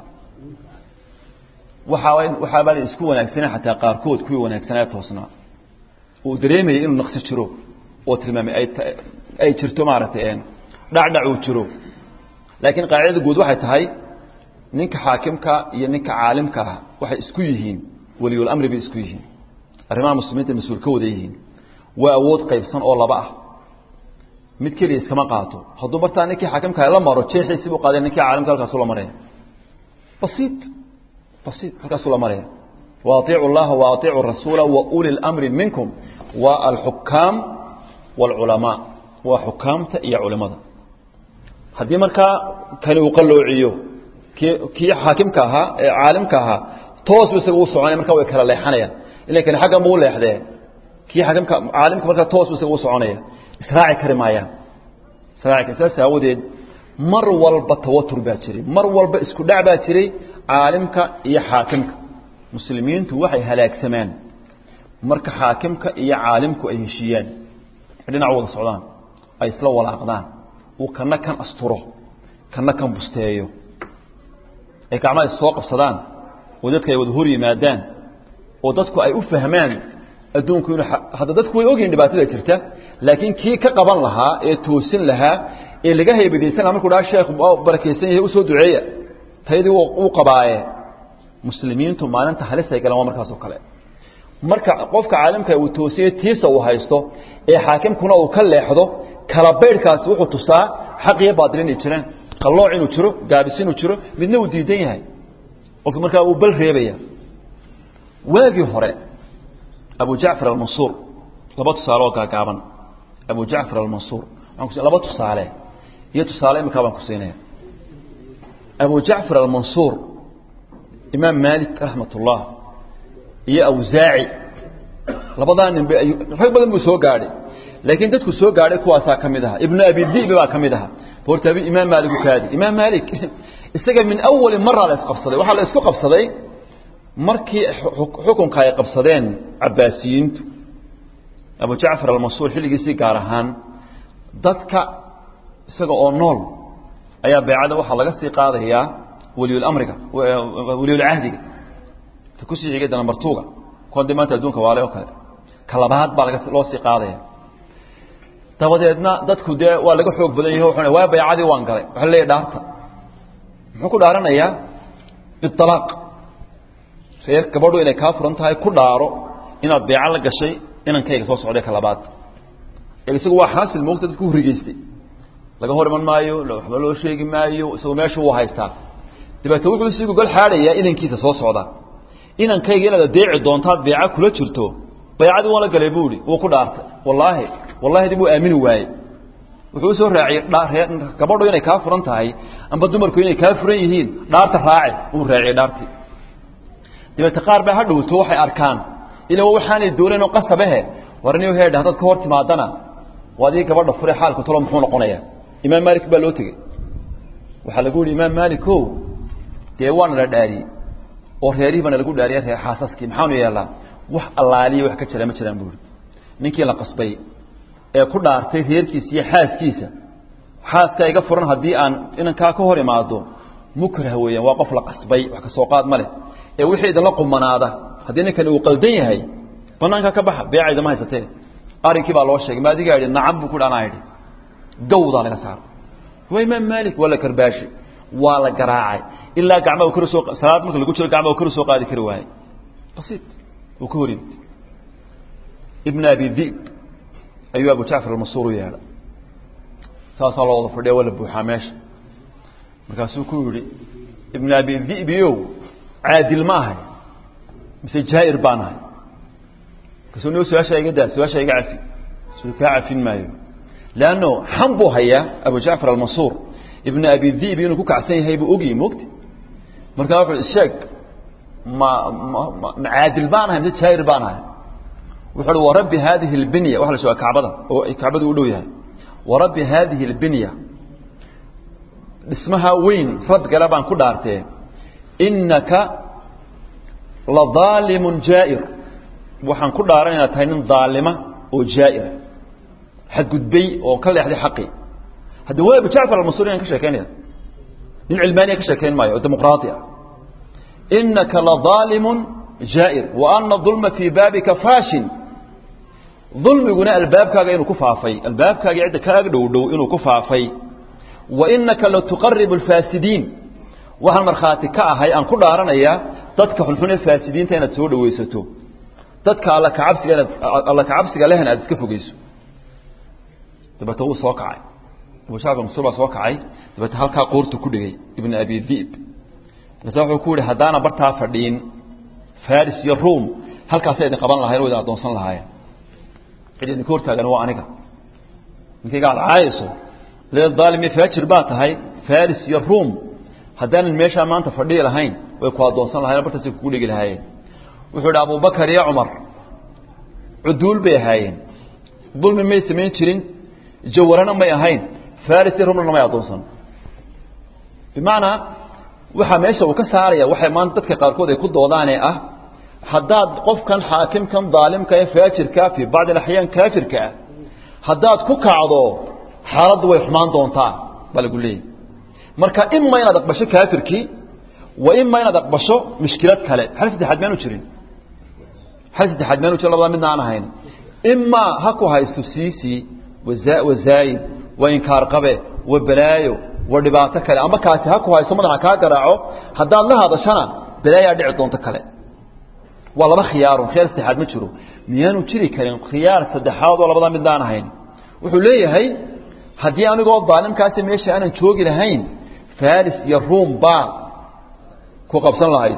waxaa waxaabaa la isku wanaagsanaa xataa qaarkood kuwii wanaagsanaa toosnaa uu dareemayay inuu naqsi jiro oo tilmaamay ay ay jirto maaragtay dhacdhac uu jiro laakiin qaacidada guud waxay tahay ninka xaakimka iyo ninka caalimka ah waxay isku yihiin weliyulamri bay isku yihiin arrimaha muslimiinta mas-uul ka wada yihiin waa awood qaybsan oo laba ah mid keliya iskama qaato hadduu bartaa ninkii xaakimka la maro jeexiisii buu qaadeen ninkii caalimka halkaasu la maraya basiit basiit halkaasu la maraya waaطiicu اllaha waaطiicu rasuula wauli اlamri minkum waa alxukaam wاlculamaa waa xukaamta iyo culimada haddii markaa kani uu qaloociyo kii kii xaakimka ahaa ee caalimka ahaa toos bu isaga u soconaya markaa way kala leexanayaan ilan kani xaggan buu leexdee kii xaakimka caalimka markaa toos bu isaga u soconaya israaci kari maayaan israaci saas aawadeed mar walba tawatur baa jiray mar walba isku dhac baa jiray caalimka iyo xaakimka muslimiintu waxay halaagsamaan marka xaakimka iyo caalimku ay heshiiyaan dhinac wada socdaan ay isla walaaqdaan uu kana kan asturo kana kan busteeyo ay gacmaha is soo qabsadaan oo dadka ay wada hor yimaadaan oo dadku ay u fahmaan adduunku inuu hadda dadku way ogyihin dhibaatada jirta laakiin kii ka qaban lahaa ee toosin lahaa ee laga haybadaysan lahaa markuu dhaha sheekh barakaysan yahay usoo duceeya taydii uu qabaaye muslimiintu maalinta halis ay galeen waa markaas oo kale marka qofka caalimka uu toosiye tiisa uu haysto ee xaakimkuna uu ka leexdo kala baydhkaasi wuxuu tusaa xaq iyo baatil inay jiraan qallooc inuu jiro gaabis inuu jiro midna uu diidan yahay qofki markaa uu bal reebaya waagii hore abu jacfar almansuur laba tusaale oo gaagaaban abu jacfar almansuur laba tusaale iyo tusaale iminkaa baan ku siinaya abu jacfar almansuur imaam maalik raxmat ullah iyo awsaaci labadaa nin rag badan buu soo gaadhay laakiin dadku soo gaadhay kuwaasaa ka mid aha ibnu abi dibi baa ka mid aha horta imaam maalik u kaadi imaam maalik isaga min awali mara la isqabsaday waxaa la isku qabsaday markii xukunka ay qabsadeen cabaasiyiintu abu jacfar almansuur xilligiisii gaar ahaan dadka isaga oo nool ayaa beecada waxaa laga sii qaadayaa weliyulamriga weliyulcahdiga ta kusii xigay danamartuuga konde maanta adduunka waale oo kale ka labaad baa laga loo sii qaadaya dabadeedna dadku dee waa laga xoog badan yahi wuxuu waa baycadii waan galay waxa leeyahy dhaarta muxuu ku dhaaranayaa bialaaq reer gabadhu inay kaa furan tahay ku dhaaro inaad beeco la gashay inankayga soo socday ka labaad isagu waa xaasil moogta dadku hurigeystay laga hor iman maayo waxba loo sheegi maayo isagu meesha wuu haystaa dabeete wuxuu sii gogol xaadhayaa inankiisa soo socda inankayga inaad adeeci doontaad beeca kula jirto baycadii waan la galay buu ihi wuu ku dhaartay wallaahi wallahi dib uu aamini waaye wuxuu usoo raaciyey gabadhu inay kaa furan tahay amba dumarku inay kaa furan yihiin dhaarta raaci uu raaciyey dhaartii dabeete qaar baa ha dhowto waxay arkaan ila waxaanay doonayn oo qasabehe warniyo heedha haddaad ka hor timaadana waadii gabadha fure xaalka talo muxuu noqonayaa imaam maalik baa loo tegey waxaa lagu yihi imaam maalik o dee waana la dhaariyey oo reerihii baana lagu dhaariya reer xaasaskii maxaanu yeelaa wax allaaliya wax ka jira ma jiraan buuri ninkii la qasbay ee ku dhaartay reerkiisa iyo xaaskiisa xaaska iga furan haddii aan inankaa ka hor imaado mukrah weeyaan waa qof la qasbay wax ka soo qaad ma leh ee wixii idinla qumanaada haddii ninkani uu qaldan yahay banaanka ka baxa beecaydama haysatee arrinkii baa loo sheegay ma adigaa yidhi nacam buu ku dhi anaa yidhi gawdaa laga saara waa imaam maalik waa la karbaashi waa la garaacay ilaa gacmaha kor soo salaad marka lagu jiro gacmaha kor soo qaadi kari waayey basiit uu ka hor yimid ibn abi dhi'b ayuu abu jacfar almasuur u yeedhay saasaa loo wada fadhiya waa la buuxaa meesha markaasuu ku yidhi ibn abi dhi'biyow caadil ma ahay mise jaa'ir baan ahay markaasuu nigo su-aashaa iga daa su-aashaa iga cafi suu kaa cafin maayo leanno xan buu hayaa abu jacfar almasuur ibn abi dhi'bi inuu ku kacsan yahay buu ogyi mogti markaa wuxuu sheeg ma ma ma caadil baan ahay mise jaa'ir baan ahay wuxuu uhi warabbi haadihi اlbinya waxa la sheega kacbada oo kacbadu u dhow yahay warabbi haadihi اlbinya dhismaha weyn radgale baan ku dhaartee inaka ladaalimun jaa'ir waxaan ku dhaaran inaad tahay nin daalima oo jaa'ira xadgudbay oo ka leexday xaqii hadda waa abu jacfar almasuur inaan ka sheekeynaya nin cilmaaniya ka sheekeyn maayo oo dimuqraadi ah inaka ladaalimun jaa'ir wa ana dulma fii baabika faashin dulmiguna albaabkaaga inuu ku faafay albaabkaaga cidda kaaga dhow dhow inuu ku faafay wa inaka latuqaribu alfaasidiin waxaan markhaati ka ahay aan ku dhaaranayaa dadka xunxun ee faasidiinta inaad soo dhawaysato dadka alla kacabsiga inaad alla kacabsiga lehna aad iska fogeyso dabeete wuu soo kacay abu jacfar masuur baa soo kacay dabeete halkaa qoortu ku dhigay ibn abi dhi'b markaasa wuxuu ku yihi haddaana bartaa fadhiin faris iyo ruom halkaasay idin qaban lahayen o idin addoonsan lahaayeen cid idinka hortaagan waa aniga ninkayga aad caayayso lee daalim iyo faajir baa tahay faris iyo ruom haddaanan meeshaa maanta fadhihi lahayn way ku addoonsan lahayen bartaasay kugu dhigi lahaayeen wuxuu idhi abubakar iyo cumar cuduul bay ahaayeen dulmi may samayn jirin jawarana may ahayn faris iyo rumna may addoonsan bimacnaa waxaa meesha uu ka saaraya waxay maanta dadka qaarkood ay ku doodaanee ah haddaad qofkan xaakimkan daalimka ee faajirka fii bacdi alaxyaan kaafirka ah haddaad ku kacdo xaaladdu way xumaan doontaa baa lagu leeyahy marka ima inaad aqbasho kaafirkii wa ima inaad aqbasho mushkilad kale xal saddexaad maanu jirin xal saddexaad maanu jirin labada midna aan ahayn imaa ha ku haysto siisi waza- wazaayid waa inkaar qabe waa balaayo waa dhibaato kale amba kaasi ha ku haysto madaxa kaa garaaco haddaad la hadashana balaayaa dhici doonto kale waa laba khiyaarun khiyaar saddexaad ma jiro miyaanu jiri karin khiyaar saddexaad oo labada midaan ahayn wuxuu leeyahay haddii anigoo daalimkaasi meesha aanan joogi lahayn faris iyo ruom baa ku qabsan lahayd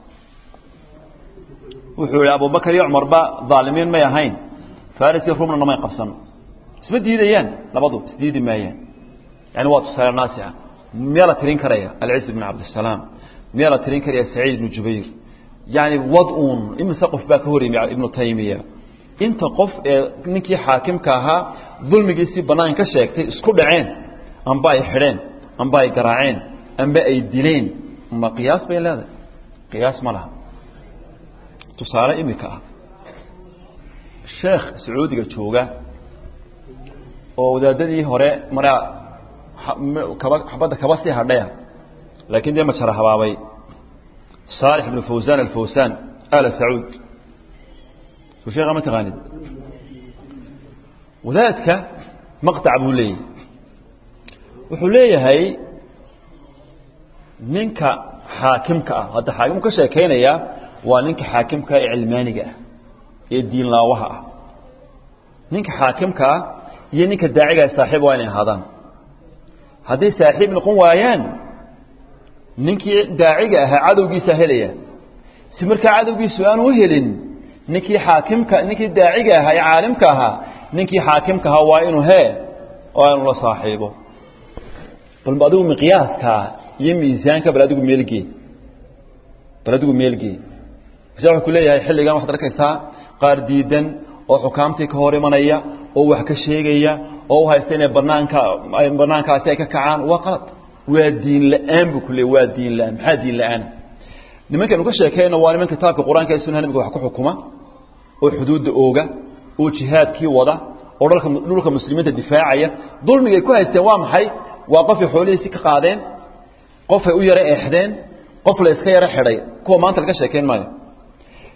wuxuu yihi abubakar iyo cumarba daalimiin may ahayn faris iyo ruomna namay qabsan isma diidayaan labadu isdiidi maayaan yani waa tusaale naasica miyaa la tirin karaya alciz bn cabdisalaam miyaa la tirin karaya saciid ibnu jubayr yani wad-un imise qof baa ka hor yimi ibnu taymiya inta qof ee ninkii xaakimka ahaa dulmigiisii bannaan ka sheegtay isku dhaceen amba ay xidheen amba ay garaaceen amba ay dileen ma qiyaas bay leedahay qiyaas ma laha tusaale imika ah sheekh sacuudiga jooga oo wadaadadii hore maraa kaba xabadda kaba sii hadhaya laakiin dee majara habaabay صالح بن فوزان الفوسان آل سعود وشيخ ما تغاني وذاتك مقطع أبو لي وحلي هاي منك حاكمك هذا حاكمك شاكين يا وننك حاكمك علمانك الدين لا وها ننك حاكمك ينك داعي صاحب وين هذا هذه صاحب نقوم ويان ninkii daaciga ahaa cadowgiisa helaya si markaa cadowgiisu aan u helin ninkii xaakimka ninkii daaciga ahaa ee caalimka ahaa ninkii xaakimka ahaa waa inuu hee oo inuu la saaxiibo bal adigu miqyaaskaa iyo miisaanka bal adigu meelgee bal adigu meelgee mase wuxuu ku leeyahay xilligan waxaad arkaysaa qaar diidan oo xukaamtii ka hor imanaya oo wax ka sheegaya oo u haysta inay banaanka banaankaasi ay ka kacaan waa qalad waa diin la-aan buu ku leey waa diin la-aan maxaa diin la-aan nimankan uga sheekeyna waa niman kitaabka qur-aanka ee sunaha nabiga wax ku xukuma oo xuduudda ooga oo jihaadkii wada oo dhalka dhulka muslimiinta difaacaya dulmigay ku haysteen waa maxay waa qofay xoolihiisi ka qaadeen qofay u yaro eexdeen qof la iska yaro xidhay kuwa maanta laga sheekeyn maayo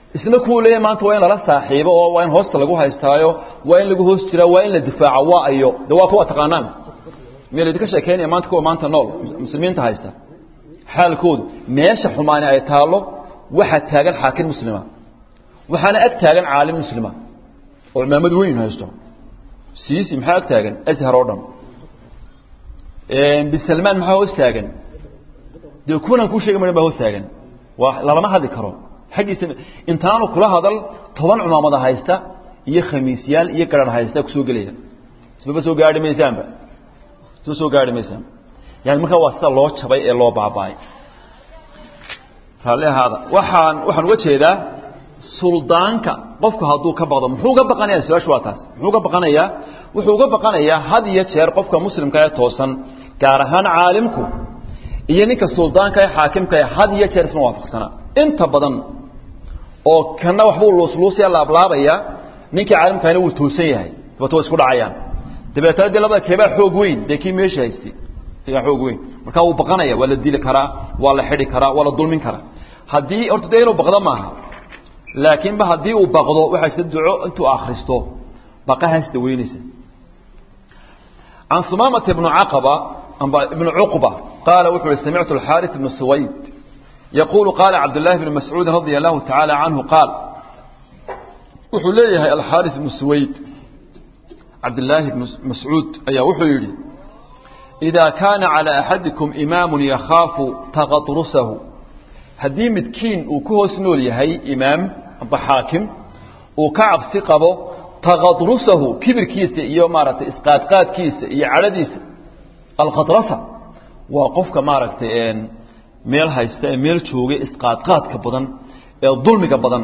isna kuwuu leeyahy maanta waa in lala saaxiibo oo waa in hoosta lagu haystaayo waa in lagu hoos jiraa waa in la difaaco waa ayo de waa kuwa taqaanaan miya laydinka sheekeynaya maanta kuwa maanta nool muslimiinta haysta xaalkoodu meesha xumaani ay taallo waxaa taagan xaakim muslima waxaana ag taagan caalim muslima oo cimaamad weyn haysto siisi maxaa ag taagan ashar oo dhan bisalmaan maxaa hoos taagan dee kuwanan kuu sheegi marin baa hoos taagan waa lalama hadli karo xaggiisa intaanu kula hadal toban cumaamada haysta iyo khamiisyaal iyo gararh haysta kusoo gelaya isbaba soo gaari maysaanba isba soo gaari maysaan yani markaa waa sida loo jabay ee loo baaba'ay raalli ahaada waxaan waxaan uga jeedaa suldaanka qofku hadduu ka baqdo muxuu uga baqanaya su-aashu waa taas muxuu uga baqanayaa wuxuu uga baqanayaa had iyo jeer qofka muslimka ee toosan gaar ahaan caalimku iyo ninka suldaanka ee xaakimka ee had iyo jeer isma waafaqsanaa inta badan oo kana waxbuu luusluusaya laablaabaya ninkii caalimkana wuu toosan yahay dabeet way isku dhacayaan dabeetana dee labada keebaa xoog weyn dee kii meesha haystay kaa xoog weyn markaa wuu baqanaya waa la dili karaa waa la xidhi karaa waa la dulmin karaa haddii horta dee inuu baqdo maaha laakiinba haddii uu baqdo waxaa jirta duco intuu akhristo baqahaas daweynaysa can sumaamata ibnu caqaba amba ibnu cuqba qaala wuxuu yihi samictu alxaaris ibnu suwayd yaquulu qaala cabdullaahi bnu mascuudin radia allahu tacaala canhu qaal wuxuu leeyahay alxaaris ibnu suwayd cabdillaahi ibnu mascuud ayaa wuxuu yidhi idaa kaana calى axadikum imaamu yakhaafu taqadrusahu haddii midkiin uu ku hoos nool yahay imaam amba xaakim uu ka cabsi qabo taqadrusahu kibirkiisa iyo maaragtay isqaadqaadkiisa iyo cadhadiisa alkhadrasa waa qofka maaragtay meel haysta ee meel jooga isqaadqaadka badan ee dulmiga badan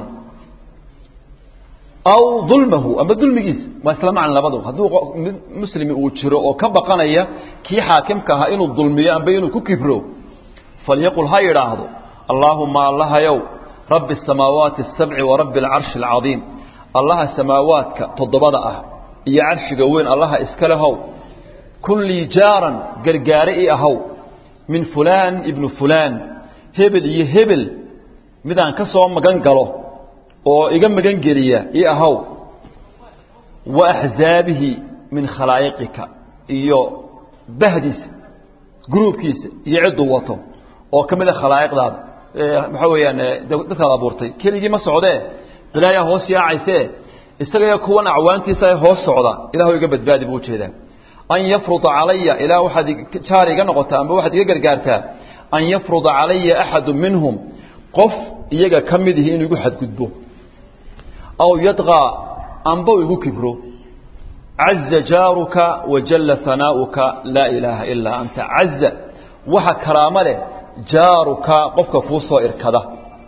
aw dulmahu amba dulmigiisa waa isla macna labadu hadduu mid muslimi uu jiro oo ka baqanaya kii xaakimka ahaa inuu dulmiyo amba inuu ku kibro falyaqul ha yidhaahdo allaahuma allahayow rabbi asamaawaati asabci wa rabbi alcarshi alcadiim allaha samaawaadka toddobada ah iyo carshiga weyn allaha iska lehow kun lii jaaran gargaare i ahow min fulaan ibnu fulaan hebel iyo hebel midaan ka soo magan galo oo iga magan geliya i ahow wa axzaabihi min khalaa'iqika iyo bahdiisa gruubkiisa iyo cidduu wato oo ka mid a khalaa'iqdaada maxaa weeyaan dadkaad abuurtay keligii ma socdee bilaayaa hoos yaacaysee isagaiyo kuwan acwaantiisa hoos socda ilahu iga badbaadi buu ujeedaa an yafruda calaya ilaa waxaad jaar iga noqotaa amba waxaad iga gargaartaa an yafruda calaya axadu minhum qof iyaga ka mid ihi inuu igu xadgudbo aw yadqaa amba u igu kibro caza jaaruka wajalla hanaa'uka laa ilaaha ilaa anta caza waxa karaamo leh jaaruka qofka kuu soo irkada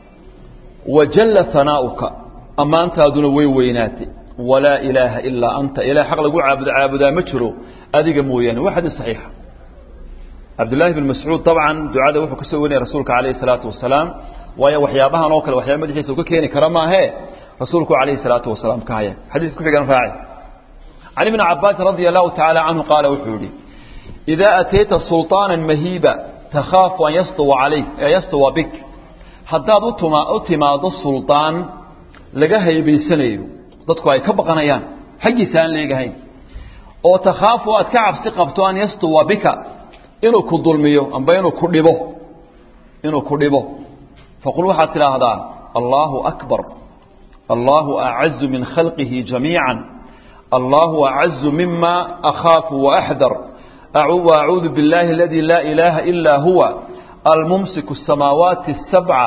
wajalla hanaa'uka ammaantaaduna way weynaatay walaa ilaaha ilaa anta ilaah xaq lagu caabudo caabudaa ma jiro adiga mooyaane waa xadiis saxiixa cabdullaahi bn mascuud dabcan ducada wuxuu ka soo warinaya rasuulka calayhi salaatu wasalaam waayo waxyaabahan oo kale waxyaaba madaxiisa uu ka keeni kara maahee rasuulku calayhi salaatu wasalaam ka haya xadiis ku xigan raaci can ibni cabaasin radia allahu tacaala canhu qaala wuxuu yidhi idaa atayta sulطaana mahiiba takhaafu an yastuwa calayk yastuwa bik haddaad utuma u timaado suldaan laga haybaysanayo dadku ay ka baqanayaan xaggiisa aan leegahayn oo takhaafu aad ka cabsi qabto an yastuwa bika inuu ku dulmiyo amba inuu ku dhibo inuu ku dhibo faqul waxaad tidhaahdaa allaahu akbar allaahu acazu min khalqihi jamiica allaahu acazu mima akhaafu waaxdar وأعوذ بالله الذي لا إله إلا هو الممسك السماوات السبع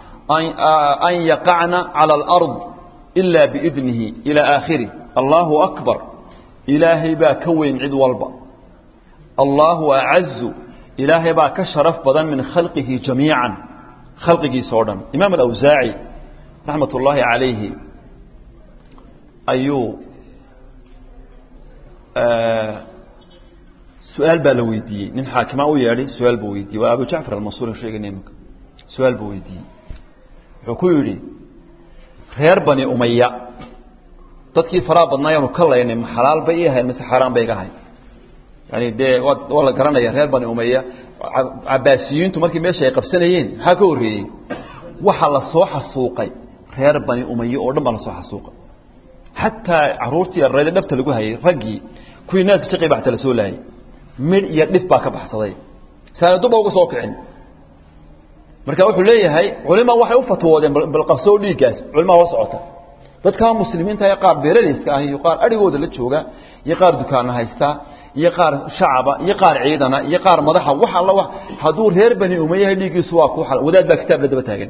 أن يقعن على الأرض إلا بإذنه إلى آخره الله أكبر إلهي با كوين عد والبا الله أعز إلهي با كشرف بدن من خلقه جميعا خلقه صورا إمام الأوزاعي رحمة الله عليه أيو آه su-aal baa la weydiiyey nin xaakima u yeedhay su-aal buu weydiiyey waa abu jacfar almansuur sheegana imika su-aal buu weydiiyey wuxuu ku yidhi reer bani umaya dadkii faraha badnaayaanu ka laynay ma xalaal bay ii ahayn mise xaaraan bay iga ahayn yani dee waa waa la garanaya reer bani umaya cabaasiyiintu markii meesha ay qabsanayeen maxaa ka horreeyey waxa la soo xasuuqay reer bani umaye oo dhan baa lasoo xasuuqa xataa caruurtii yarayda dhabta lagu hayay raggii kuwii naaska shaqii baa xataa lasoo laayay midh iyo dhif baa ka baxsaday saanaduba uga soo kicin marka wuxuu leeyahay culima waxay u fatwoodeen balqabsoo dhiiggaas culimaa la socota dadka muslimiinta ee qaar beeraleyska ah iyo qaar adhigooda la jooga iyo qaar dukaana haysta iyo qaar shacaba iyo qaar ciidana iyo qaar madaxa wax alla wax hadduu reer bani umayahay dhiiggiisu waa ku wadaad baa kitaab la daba taagan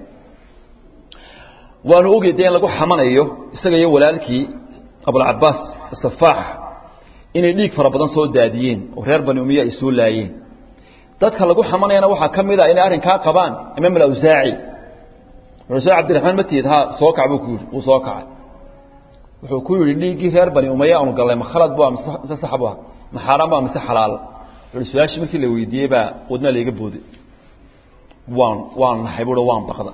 waanu ogey dee in lagu xamanayo isaga iyo walaalkii abulcabaas safaax inay dhiig fara badan soo daadiyeen oo reer bani umiya ay soo laayeen dadka lagu xamanayana waxaa ka mid a inay arrinkaa qabaan imaam alawsaaci wuxuu cabdiraxmaan matid ha soo kac buu ku yidhi wuu soo kacay wuxuu ku yidhi dhiiggii reer bani umaya aanu gallay ma khalad bu mise sax bu ah ma xaaraan ba mise xalaal wuxuu su-aashii markii la weydiiyey baa wadna layga booday waan waan naxay buuhi waan baqda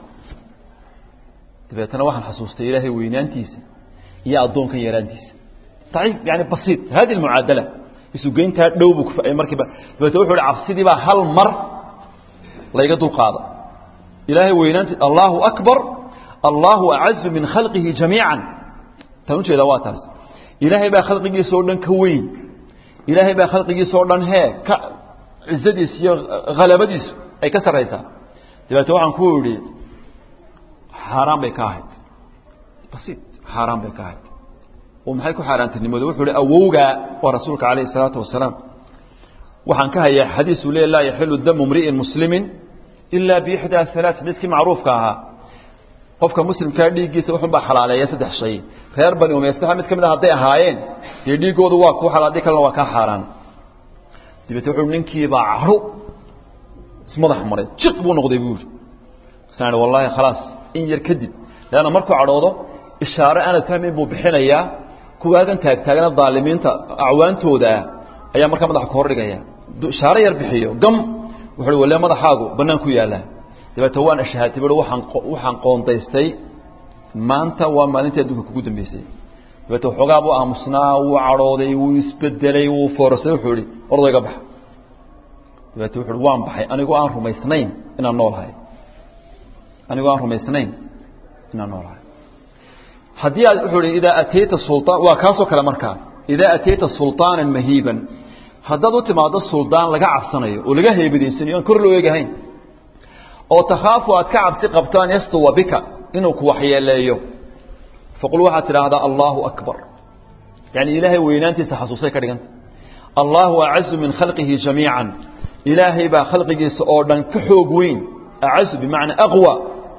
dabeetana waxaan xasuustay ilaahay weynaantiisa iyo addoonkan yaraantiisa daciif yani basiit hadi almucaadala isugeyntaa dhow buu kufacay markiiba dabeetna wuxuu hi cabsidii baa hal mar layga dulqaada ilaahay weynaanti allahu akbar allahu acazu min khalqihi jamiica tan ujeeda waa taas ilaahay baa khalqigiisa oo dhan ka weyn ilaahay baa khalqigiisa oo dhan hee ka cizadiisa iyo halabadiisu ay ka sarraysaa dabeetna waxaan ku idhi xaaraan bay ka ahayd basiit xaaraan bay ka ahayd oo maxay ku xaaraantinimooda wuxuu hi awowgaa waa rasuulka calayhi isalaatu wasalaam waxaan ka hayaa xadiisu le laa yaxilu damu mri'in muslimin ilaa biixdaa halaa xadiiskii macruufka ahaa qofka muslimkaa dhiiggiisa wuxun baa xalaaleeya saddex shay reer bani umaystaha mid ka mid a hadday ahaayeen dee dhiiggoodu waa kuu xalaal haddii kalena waa kaa xaaraan dabeete wuxuu ninkiibaa cadho ismadax maray jiq buu noqday buu yidhi masaan wallaahi khalaas in yar kadib leanna markuu cadhoodo ishaare aanad fahmayn buu bixinayaa kuwaagan taagtaagana daalimiinta acwaantoodaa ayaa markaa madaxa ka hordhigaya ishaare yar bixiyo gam wuxuu walle madaxaagu bannaan ku yaallaa dabeete waan ashahaatay bui waxaan waxaan qoondaystay maanta waa maalintii adduunka kugu dambeysay dabeete waxoogaa buu aamusnaa wuu cadhooday wuu isbedelay wuu foorasay wuxuu ihi ordo iga baxa dabeete wuxu uhi waan baxay anigoo aan rumaysnayn inaan noolahay anigoo aan rumaysnayn inaan noolahay haddii aad wuxuu ihi idaa atayta sulaan waa kaasoo kale markaa idaa atayta sulطaanan mahiiban haddaad u timaado suldaan laga cabsanayo oo laga heebadaysanayo aan kor loo eegahayn oo takhaafu aad ka cabsi qabto an yastuwa bika inuu ku waxyeeleeyo faqul waxaad tidhaahdaa allahu akbar yani ilaahay weynaantiisa xasuusay ka dhiganta allahu acazu min khalqihi jamiica ilaahay baa khalqigiisa oo dhan ka xoog weyn acazu bimacnaa aqwa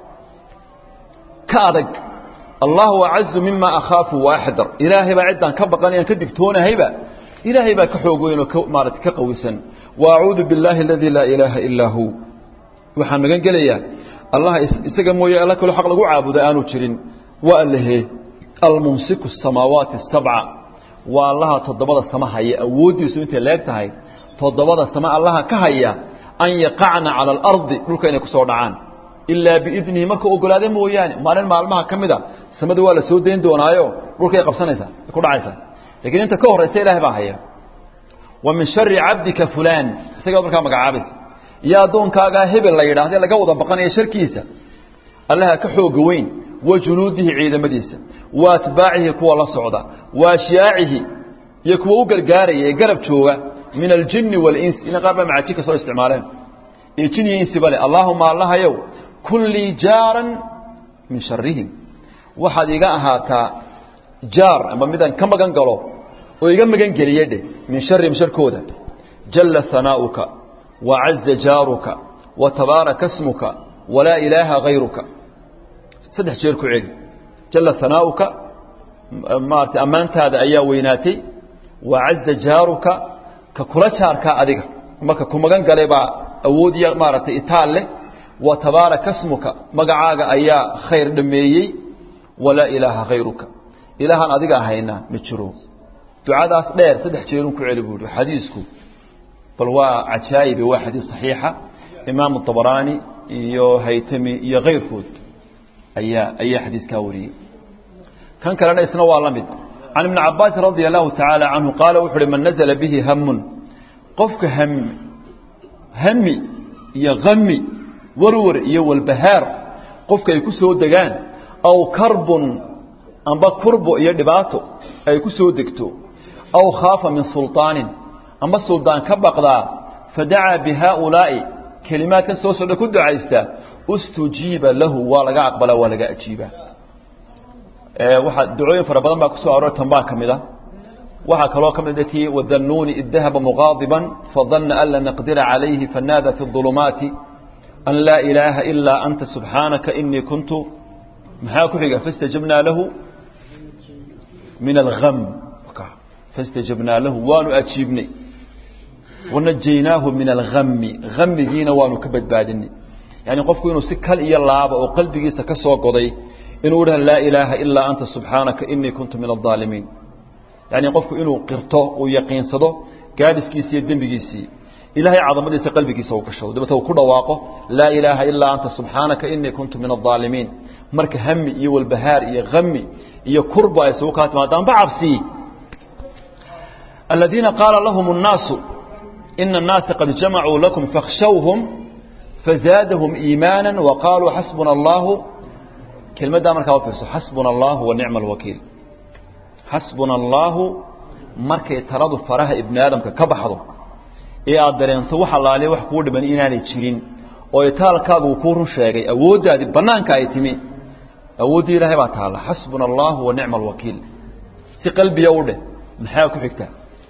ka adag allahu acazu mima akhaafu waaxdar ilaahay baa ciddaan ka baqanayaan ka digtoonahayba ilaahay baa ka xoog weyn oo ka maarata ka qawisan wa acuudu biاllahi aladii laa ilaaha ilaa hu waxaan magan gelayaa allah isaga mooye alla kaloo xaq lagu caabuda aanu jirin waa allahe almumsiku الsamaawaati الsabca waa allaha toddobada sama haya awooddiisu intay leeg tahay toddobada sama allaha ka haya an yaqacna calى اlardi dhulka inay kusoo dhacaan ilaa biidnihi markuu ogolaada mooyaane maalin maalmaha ka mida samada waa la soo dayn doonaayo dhulkay qabsanaysaa ku dhacaysaa lakiin inta ka horaysa ilahay baa haya wa min shari cabdika fulan isagaa markaa magacaabaysa iyo addoonkaagaa hebel la yidhaahde laga wada baqanaya sharkiisa allaha ka xooga weyn wa junuudihi ciidamadiisa wa atbaacihi kuwa la socda wa ashyaacihi iyo kuwa u gargaaraya ee garab jooga min aljini waاlinsi ina qaar baa macajinka soo isticmaaleen iyo jin iyo insiba le allaahuma allahayow kun lii jaaran min sharihim waxaad iga ahaataa jaar ama midaan ka magan galo oo iga magan geliye dheh min sharihim sharkooda jalla hanaa'uka wacaza jaaruka wa tabaaraka smuka walaa ilaaha hayruka saddex jeer ku celi jalla hanaa'uka maarata ammaantaada ayaa weynaatay wacaza jaaruka ka kula jaarkaa adiga marka ku magan galay baa awood iyo maaragtay itaal leh wa tabaaraka smuka magacaaga ayaa khayr dhameeyey walaa ilaaha hayruka ilaahaan adiga ahayna ma jiro ducadaas dheer saddex jeerun ku celi buu ihi xadiisku bal waa cajaa'ibe waa xadiis saxiixa imaamu طabaraani iyo haytami iyo kayrkood ayaa ayaa xadiiskaa wariyey kan kalena isna waa la mid can ibni cabaasin radia allahu tacaala canhu qaala wuxu uhi man nazla bihi hamun qofka hami hami iyo hami warwar iyo walbahaar qofka ay ku soo degaan aw karbun amba kurbo iyo dhibaato ay ku soo degto aw khaafa min sulطaanin amba suldaan ka baqdaa fadacaa bihaaulaa'i kelimaadkan soo socda ku ducaysta ustujiiba lahu waa laga aqbalaa waa laga ajiibaa waxaa ducooyin fara badan baa ku soo aroor tan baa ka mid a waxaa kaloo ka mid tii wadanuuni id dahaba muqaadiban fadana an lan naqdira calayhi fanaada fi ظulumaati an laa ilaaha ilaa anta subxaanaka inii kuntu maxaa ku xiga fastajabnaa lahu min algam fastajabnaa lahu waanu ajiibnay wanajaynaahu min algami gamigiina waanu ka badbaadinay yani qofku inuu si kal iyo laaba oo qalbigiisa ka soo goday inuu dhaha laa ilaaha ilaa anta subxaanaka inii kuntu min aaalimiin yani qofku inuu qirto uu yaqiinsado gaadhiskiisi iyo dembigiisii ilahay cadamadiisa qalbigiisa uu gashado dabata uu ku dhawaaqo laa ilaaha ilaa anta subxaanaka inii kuntu min aaalimiin marka hami iyo walbahaar iyo ami iyo kurba ay isugu kaa timaadaan ba cabsi aladiina qaala lahum الnaasu ina الnaasa qad jamacuu lakum fakhshawhum fazaadahum iimaana waqaaluu xasbuna allahu kelmaddaa markaa ufiirso xasbuna allahu wa nicma alwakiil xasbuna allaahu markay taladu faraha ibni aadamka ka baxdo ee aad dareento wax allaaliya wax kuu dhiban inaanay jirin oo itaalkaagu uu kuu run sheegay awooddaadii bannaanka ay timi awooddii ilaahay baa taalla xasbuna allahu wa nicma alwakiil si qalbiya u dheh maxaa ku xigta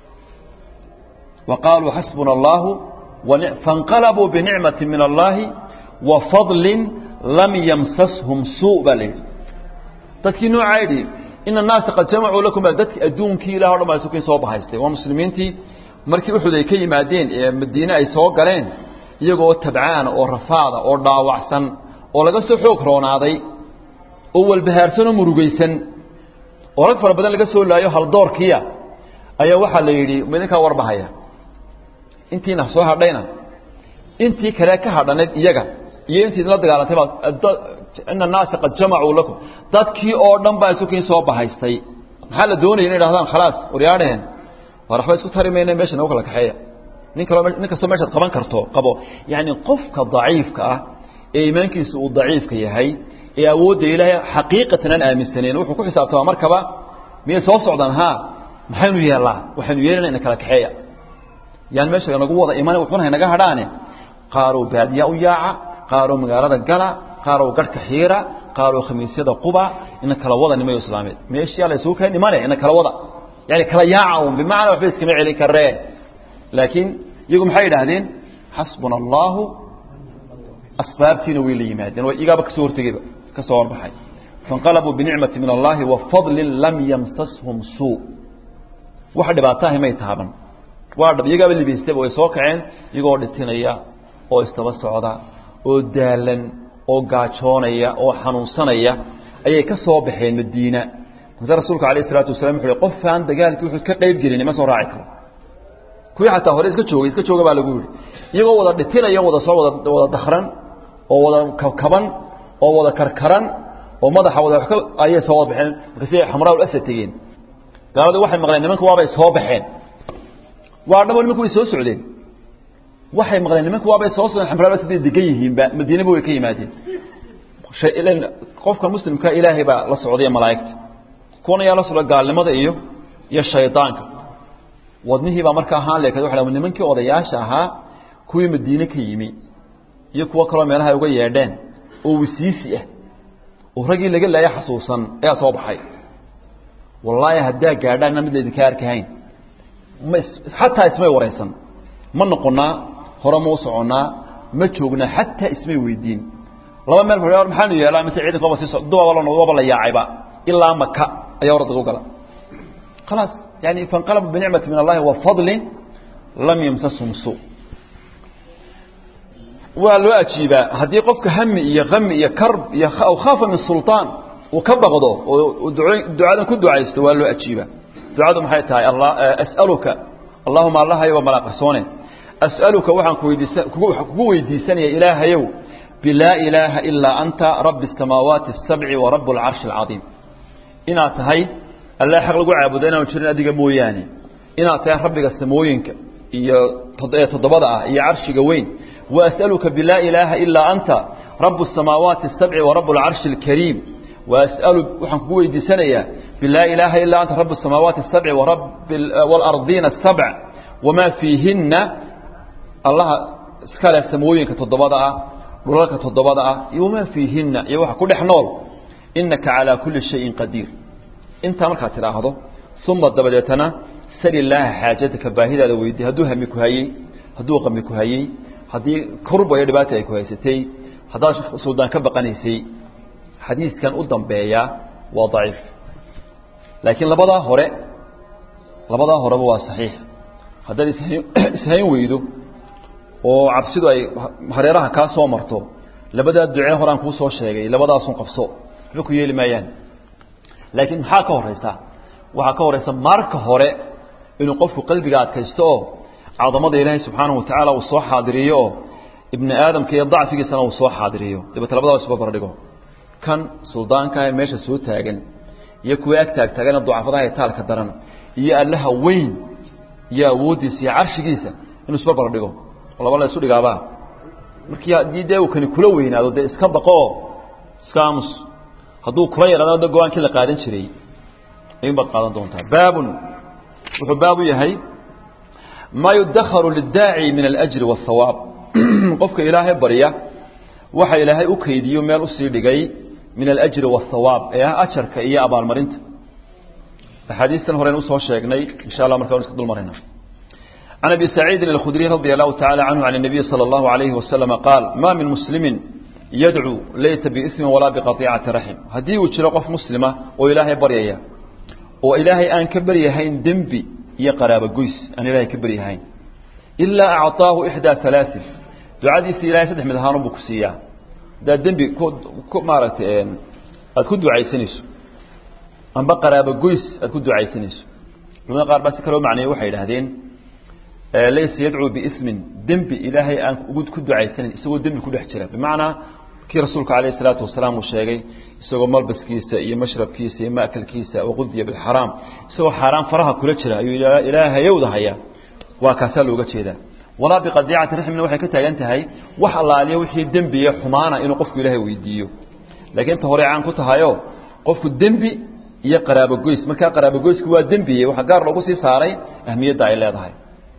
wa qaaluu xasbuna allaahu faاnqalabuu binicmati min allaahi wa fadlin lam yamsashum suu baa la yidhi dadkii noocaa yidhi ina annaasa qad jamacuu lakum dadki adduunkii ilah o dhan baa isukiin soo bahaystay waa muslimiintii markii uxud ay ka yimaadeen ee madiine ay soo galeen iyagoo tabcaana oo rafaada oo dhaawacsan oo laga soo xoog roonaaday oo walbahaarsan oo murugaysan oo rag fara badan laga soo laayo haldoorkiia ayaa waxaa la yidhi idinkaa warbahaya intiina soo hadhayna intii kale ka hadhanayd iyaga iyo intii idinla dagaalantay baa ina annaasa qad jamacuu lakum dadkii oo dhan baa isukiin soo bahaystay maxaa la doonaya inay dhahdaan khalaas waryaadhaheen war waxba isku tari mayna meesha nagu kala kaxeeya nin kaloo nin kastoo meeshaad qaban karto qabo yacni qofka daciifka ah ee iimaankiisa uu daciifka yahay ee awoodda ilaahay xaqiiqatan aan aaminsanayn wuxuu ku xisaabtamaa markaba miyay soo socdaan haa maxaynu yeellaa waxaynu yeelana ina kala kaxeeya yani meesha nagu wada iman wuxuuna naga hadhaane qaaruu baadiya u yaaca qaaruu magaalada gala qaaruu garhka xiira qaaruu khamiisyada quba ina kala wada nimayo islaameed meeshiyaa la isugu keen imane ina kala wada yani kala yaaca un bimacnaa waxba iskama celin karee laakiin iyagu maxay yidhaahdeen xasbuna allahu asbaabtiina way la yimaadeen way igaaba kasoo hortegeyba ka soo horbaxay fainqalabuu binicmati min allahi wa fadlin lam yamsashum suu wax dhibaataahi may taaban waa dhab iyagaaba libaystaba way soo kaceen iyagoo dhitinaya oo istaba socda oo daalan oo gaajoonaya oo xanuunsanaya ayay ka soo baxeen madiina mase rasuulka alayh isalaatu wasalam wuxu uhi qofaan dagaalkii wuxuu ka qayb gelin ma soo raaci karo kuwii xataa hore iska joogay iska jooga baa lagu yihi iyagoo wada dhitinaya wada soo wada wada dakran oo wada kabkaban oo wada karkaran oo madaxa wada wa ayay soo wada baxeen markaasi xamraa asad tegeen gaaladii waxay maqleen nimanka waabay soo baxeen waa dhabo nimanku way soo socdeen waxay maqleen nimanku waabay soo socdeen xamraa asaday degan yihiinba madiinaba way ka yimaadeen qofka muslimka ilaahay baa la socday malaa'igta kuwana yaa la socda gaalnimada iyo iyo shaydaanka wadnihii baa marka ahaan leekad waa nimankii odayaasha ahaa kuwii madiine ka yimi iyo kuwo kaloo meelaha ay uga yeedheen oo wisiisi ah oo raggii laga laaya xasuusan ayaa soo baxay wallaahi haddaa gaadhaanna mid laydinka arkahayn ma xataa ismay waraysan ma noqonnaa hore ma u soconnaa ma joognaa xataa ismay weydiin laba meel maxaanu yeelaa mise ciidanka waba sii waba la yaacayba ilaa maka ayaa oradaga u gala khalaas yani fainqalabu binicmati min allahi wa fadlin lam yamsashum suu waa loo ajiibaa haddii qofka hami iyo ami iyo karb iyo aw khaafa min sulطaan uu ka baqdo oo ducadan ku ducaysto waa loo ajiibaa ducadu maxay tahay as'aluka allahuma allahayow waa malaaqarsoone as'aluka waxaan kuweydiisa kugu weydiisanaya ilaahayow bilaa ilaaha ilaa anta rabi الsamaawaati الsabci wa rab اlcarshi اlcadiim inaad tahay alla xaq lagu caabudo inaanu jirin adiga mooyaane inaad tahay rabbiga samooyinka iyo ee toddobada ah iyo carshiga weyn وأسألka بلا إلaهa إلا أنت رب السماaواaت السبع ورب العرش الكريم وأسأل وحن كوي دي سنية باللا إله إلا أنت رب السماوات السبع ورب والأرضين السبع وما فيهن الله سكال السموين كتضبضاء رولك كتضبضاء وما فيهن يوحى كل حنول إنك على كل شيء قدير انت مركا تراهضه ثم الدبدتنا سل الله حاجتك باهدة ويدي هدو همك هاي هدو قمك هاي هدي كرب ويدباتك هاي هذا سودان كبقنيسي حديث كان قدام بيا وضعيف لكن لبدا هره لبدا هره هو صحيح هذا اسهين ويدو oo cabsidu ay hareeraha ka soo marto labada ducee horaan ku soo sheegay labadaas un qabso wuxuu ku yeeli maayaan laakiin maxaa ka horeysa waxa ka horeysa marka hore inuu qofku qalbiga adkaysto oo cadamada ilaahay subxaanahu wa tacaala uu soo xaadiriyo oo ibni aadamka iyo dacfigiisana uu soo xaadiriyo dabeete labadaa isba bardhigo kan suldaanka ee meesha soo taagan iyo kuwa ag taag taagana ducafadaha ee taalka daran iyo allaha weyn iyo awooddiisa iyo carshigiisa inuu isba bardhigo laba la isu dhigaabaa markii haddii dee uu kani kula weynaado dee iska baqoo iska aamus hadduu kula yaraado de go-aankii la qaadan jiray ayuun baad qaadan doontaa baabun wuxuu baab u yahay maa yudakharu lidaaci min alajri waathawaab qofka ilaahay barya waxa ilaahay u kaydiyo meel usii dhigay min alajri waathawaab ee ah ajarka iyo abaalmarinta axaadiistan horeyn usoo sheegnay insha allah markaa iska dul marayna عن أبي سعيد الخدري رضي الله تعالى عنه عن النبي صلى الله عليه وسلم قال ما من مسلم يدعو ليس بإثم ولا بقطيعة رحم هدي وشرقف مسلمة وإلهي بريا وإلهي أن كبر يهين دنبي يا قرابة قيس أن إلهي كبر يهين إلا أعطاه إحدى ثلاث دعادي سيلاي سدح من هانو بكسية دا دنبي كو مارت أتكون دعاي سنسو أن بقرابة قيس أتكون دعاي سنسو لما قال بس كلو معني وحي لهذين laysa yadcuu biismin dembi ilaahay aan ugu ku ducaysanin isagoo dembi ku dhex jira bimacnaa kii rasuulka calayhi salaatu wasalaam uu sheegay isagoo malbaskiisa iyo mashrabkiisa iyo ma'kalkiisa waqudiya bilxaraam isagoo xaaraan faraha kula jira ayuu ilaahayowda hayaa waa kaasaa looga jeedaa walaa biqadiicati raxmina waxay ka taagan tahay wax allaaliya wixii dembiye xumaana inuu qofku ilaahay weydiiyo laakiin ta hore caan ku tahayo qofku dembi iyo qaraabogoys markaa qaraabogoysku waa dembiye waxaa gaar loogu sii saaray ahmiyadda ay leedahay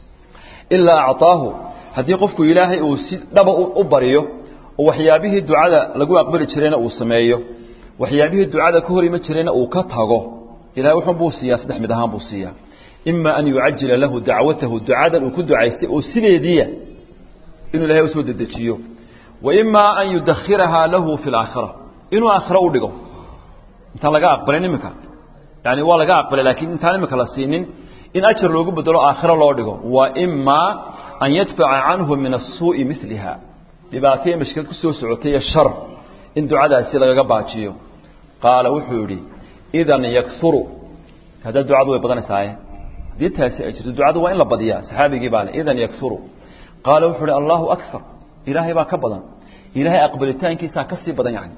ilaa acطaahu haddii qofku ilaahay uu si dhaba u baryo oo waxyaabihii ducada lagu aqbali jirayna uu sameeyo waxyaabihii ducada ka hor iman jirayna uu ka tago ilahay wuxun buu siiyaa saddex mid ahaan buu siiyaa ima an yucajila lahu dacwatahu ducadan uu ku ducaystay oo sideediiya inuu ilahay usoo dedejiyo wa ima an yudakhirahaa lahu fi laakhira inuu aakhiro u dhigo intaan laga aqbalin iminka yani waa laga aqbalay laakiin intaan iminka la siinin in ajar loogu bedelo aakhiro loo dhigo wa imaa an yadfaca canhu min asuu'i miliha dhibaataya mashkilad ku soo socotay shar in ducadaasi lagaga baajiyo qaala wuxuu yidhi idan yaksuru hadda ducadu way badanaysaa haddii taasi ay jirto ducadu waa in la badiyaa saxaabigii baa le idan yaksuru qaala wuxuu ihi allahu akar ilaahay baa ka badan ilaahay aqbalitaankiisaa ka sii badan yani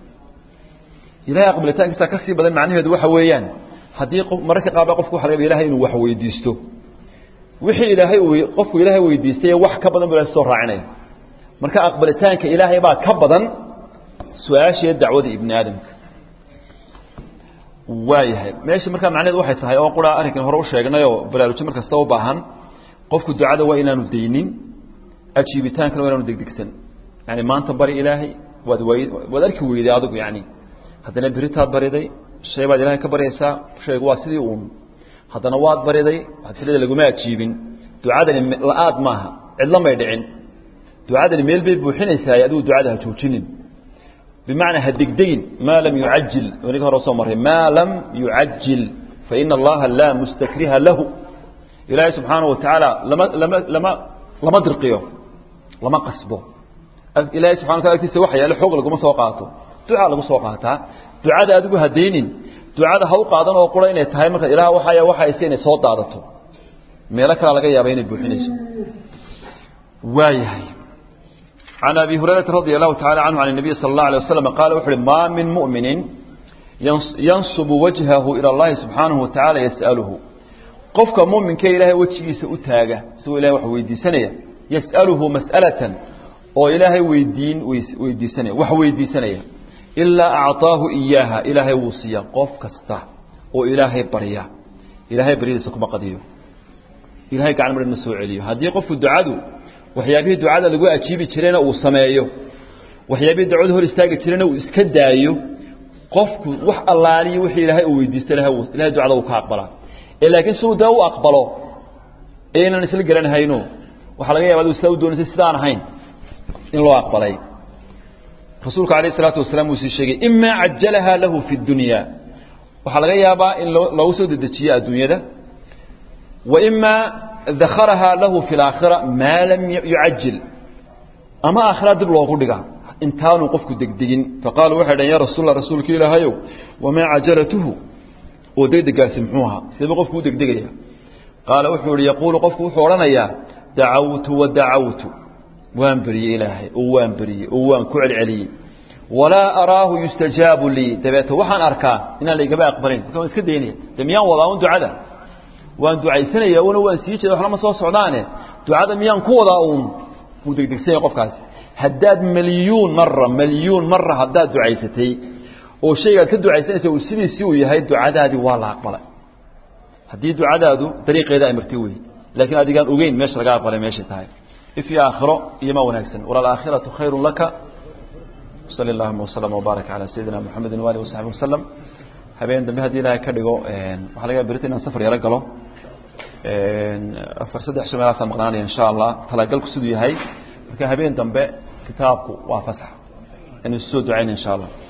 ilahay aqbalitaankiisaa ka sii badan macnaheedu waxa weeyaan haddii mararka qaar baa qofku waxa laga ilahay inuu wax weydiisto wixii ilaahay uu qofku ilaahay weydiistay wax ka badan buu ilaahay soo raacinaya marka aqbalitaanka ilaahay baa ka badan su-aashii dacwada ibni aadamka waayahay meesha markaa macnaheedu waxay tahay oo qura arrinkan hore u sheegnayoo baraarujin mar kasta u baahan qofku ducada waa inaanu daynin ajiibitaankana waa inaanu degdegsan yani maanta bari ilaahay waad way waad arki weyday adigu yani haddana beritaad bariday shay baad ilaahay ka baryaysaa shaygu waa sidii uun haddana waad bariday waxaad tirada laguma ajiibin ducadani la-aad maaha cidlo may dhicin ducadani meel bay buuxinaysaa adigu ducada ha joojinin bimacnaa ha degdegin maa lam yucajil waniga hore soo marray maa lam yucajil faina allaha laa mustakriha lahu ilaahay subxaanahu watacaala lama lama lama lama dirqiyo lama qasbo ilaahay subxana wataala agtiisa waxa yaale xoog laguma soo qaato ducaa lagu soo qaataa ducada adigu hadaynin ducada ha u qaadan oo qura inay tahay marka ilaah waxaya waxayse inay soo daadato meelo kale laga yaaba inay buuxinayso waayahay عن أبي هريرة رضي الله تعالى عنه عن النبي صلى الله عليه وسلم قال وحر ما من مؤمن ينصب وجهه إلى الله سبحانه وتعالى يسأله قفك مؤمن كي إله وجهه سأتاقه سوى إله وحويدي سنة يسأله مسألة oo ilaahay weydiin weydiisanaya wax weydiisanaya ilaa acطaahu iyaaha ilaahay wuu siiya qof kasta oo ilaahay barya ilaahay baryadiisa kuma qadiyo ilahay gacan mar ma soo celiyo haddii qofku ducadu waxyaabihii ducada lagu ajiibi jirayna uu sameeyo waxyaabihii ducadu hor istaagi jirayna uu iska daayo qofku wax allaaliyo wixii ilaahay uu weydiista ilahay ducada uu ka aqbalaa ee laakiin siduu dee u aqbalo aynan isla garanhayno waxaa laga yaba adu sidaa u doonaysa sidaan ahayn in loo aqbalay rasuulku alayh isalaatu wasalaam uu sii sheegay imaa cajalaha lahu fi dunya waxaa laga yaabaa in loogu soo dedejiyo adduunyada wa imaa dakaraha lahu fi laakhira maa lam yucajil ama aakhira dib loogu dhiga intaanu qofku degdegin faqaaluu waxay dhaheen ya rasuul rasuulka ilaahayow wamaa cajalatuhu oo degdegaasi muxuu ahaa sidaba qofku u degdegaya qaala wuxuu ihi yaquulu qofku wuxuu odhanayaa dacawtu wa dacawtu waan beriyey ilaahay oo waan beriyey oo waan ku celceliyey walaa araahu yustajaabu lii dabeete waxaan arkaa inaan laygaba aqbalin marka waan iska daynaya de miyaan wadaa un ducada waan ducaysanaya una waan sii jeeda waxlama soo socdaane ducada miyaan ku wadaa uun wuu degdegsanya qofkaasi haddaad milyuun mara milyuun mara haddaad ducaysatay oo shaygaad ka ducaysanaysa uu sidiisii uu yahay ducadaadii waa la aqbalay haddii ducadaadu dariiqeeda ay martay wey laakiin adigaan ogeyn meesha laga aqbalay meeshay tahay if iyo aakhiro iyo ma wanaagsan walalaakhiratu khayru laka sali allahuma waslama wbaarak calaa sayidina moxamedi waalihi wasaxbi wasalam habeen dambe haddii ilaahay ka dhigo waxaa laga berita inaan safar yaro galo afar saddex sho meelaasaan maqnaanaya insha allah talagalku siduu yahay marka habeen dambe kitaabku waa fasax inuu soo ducayna insha allah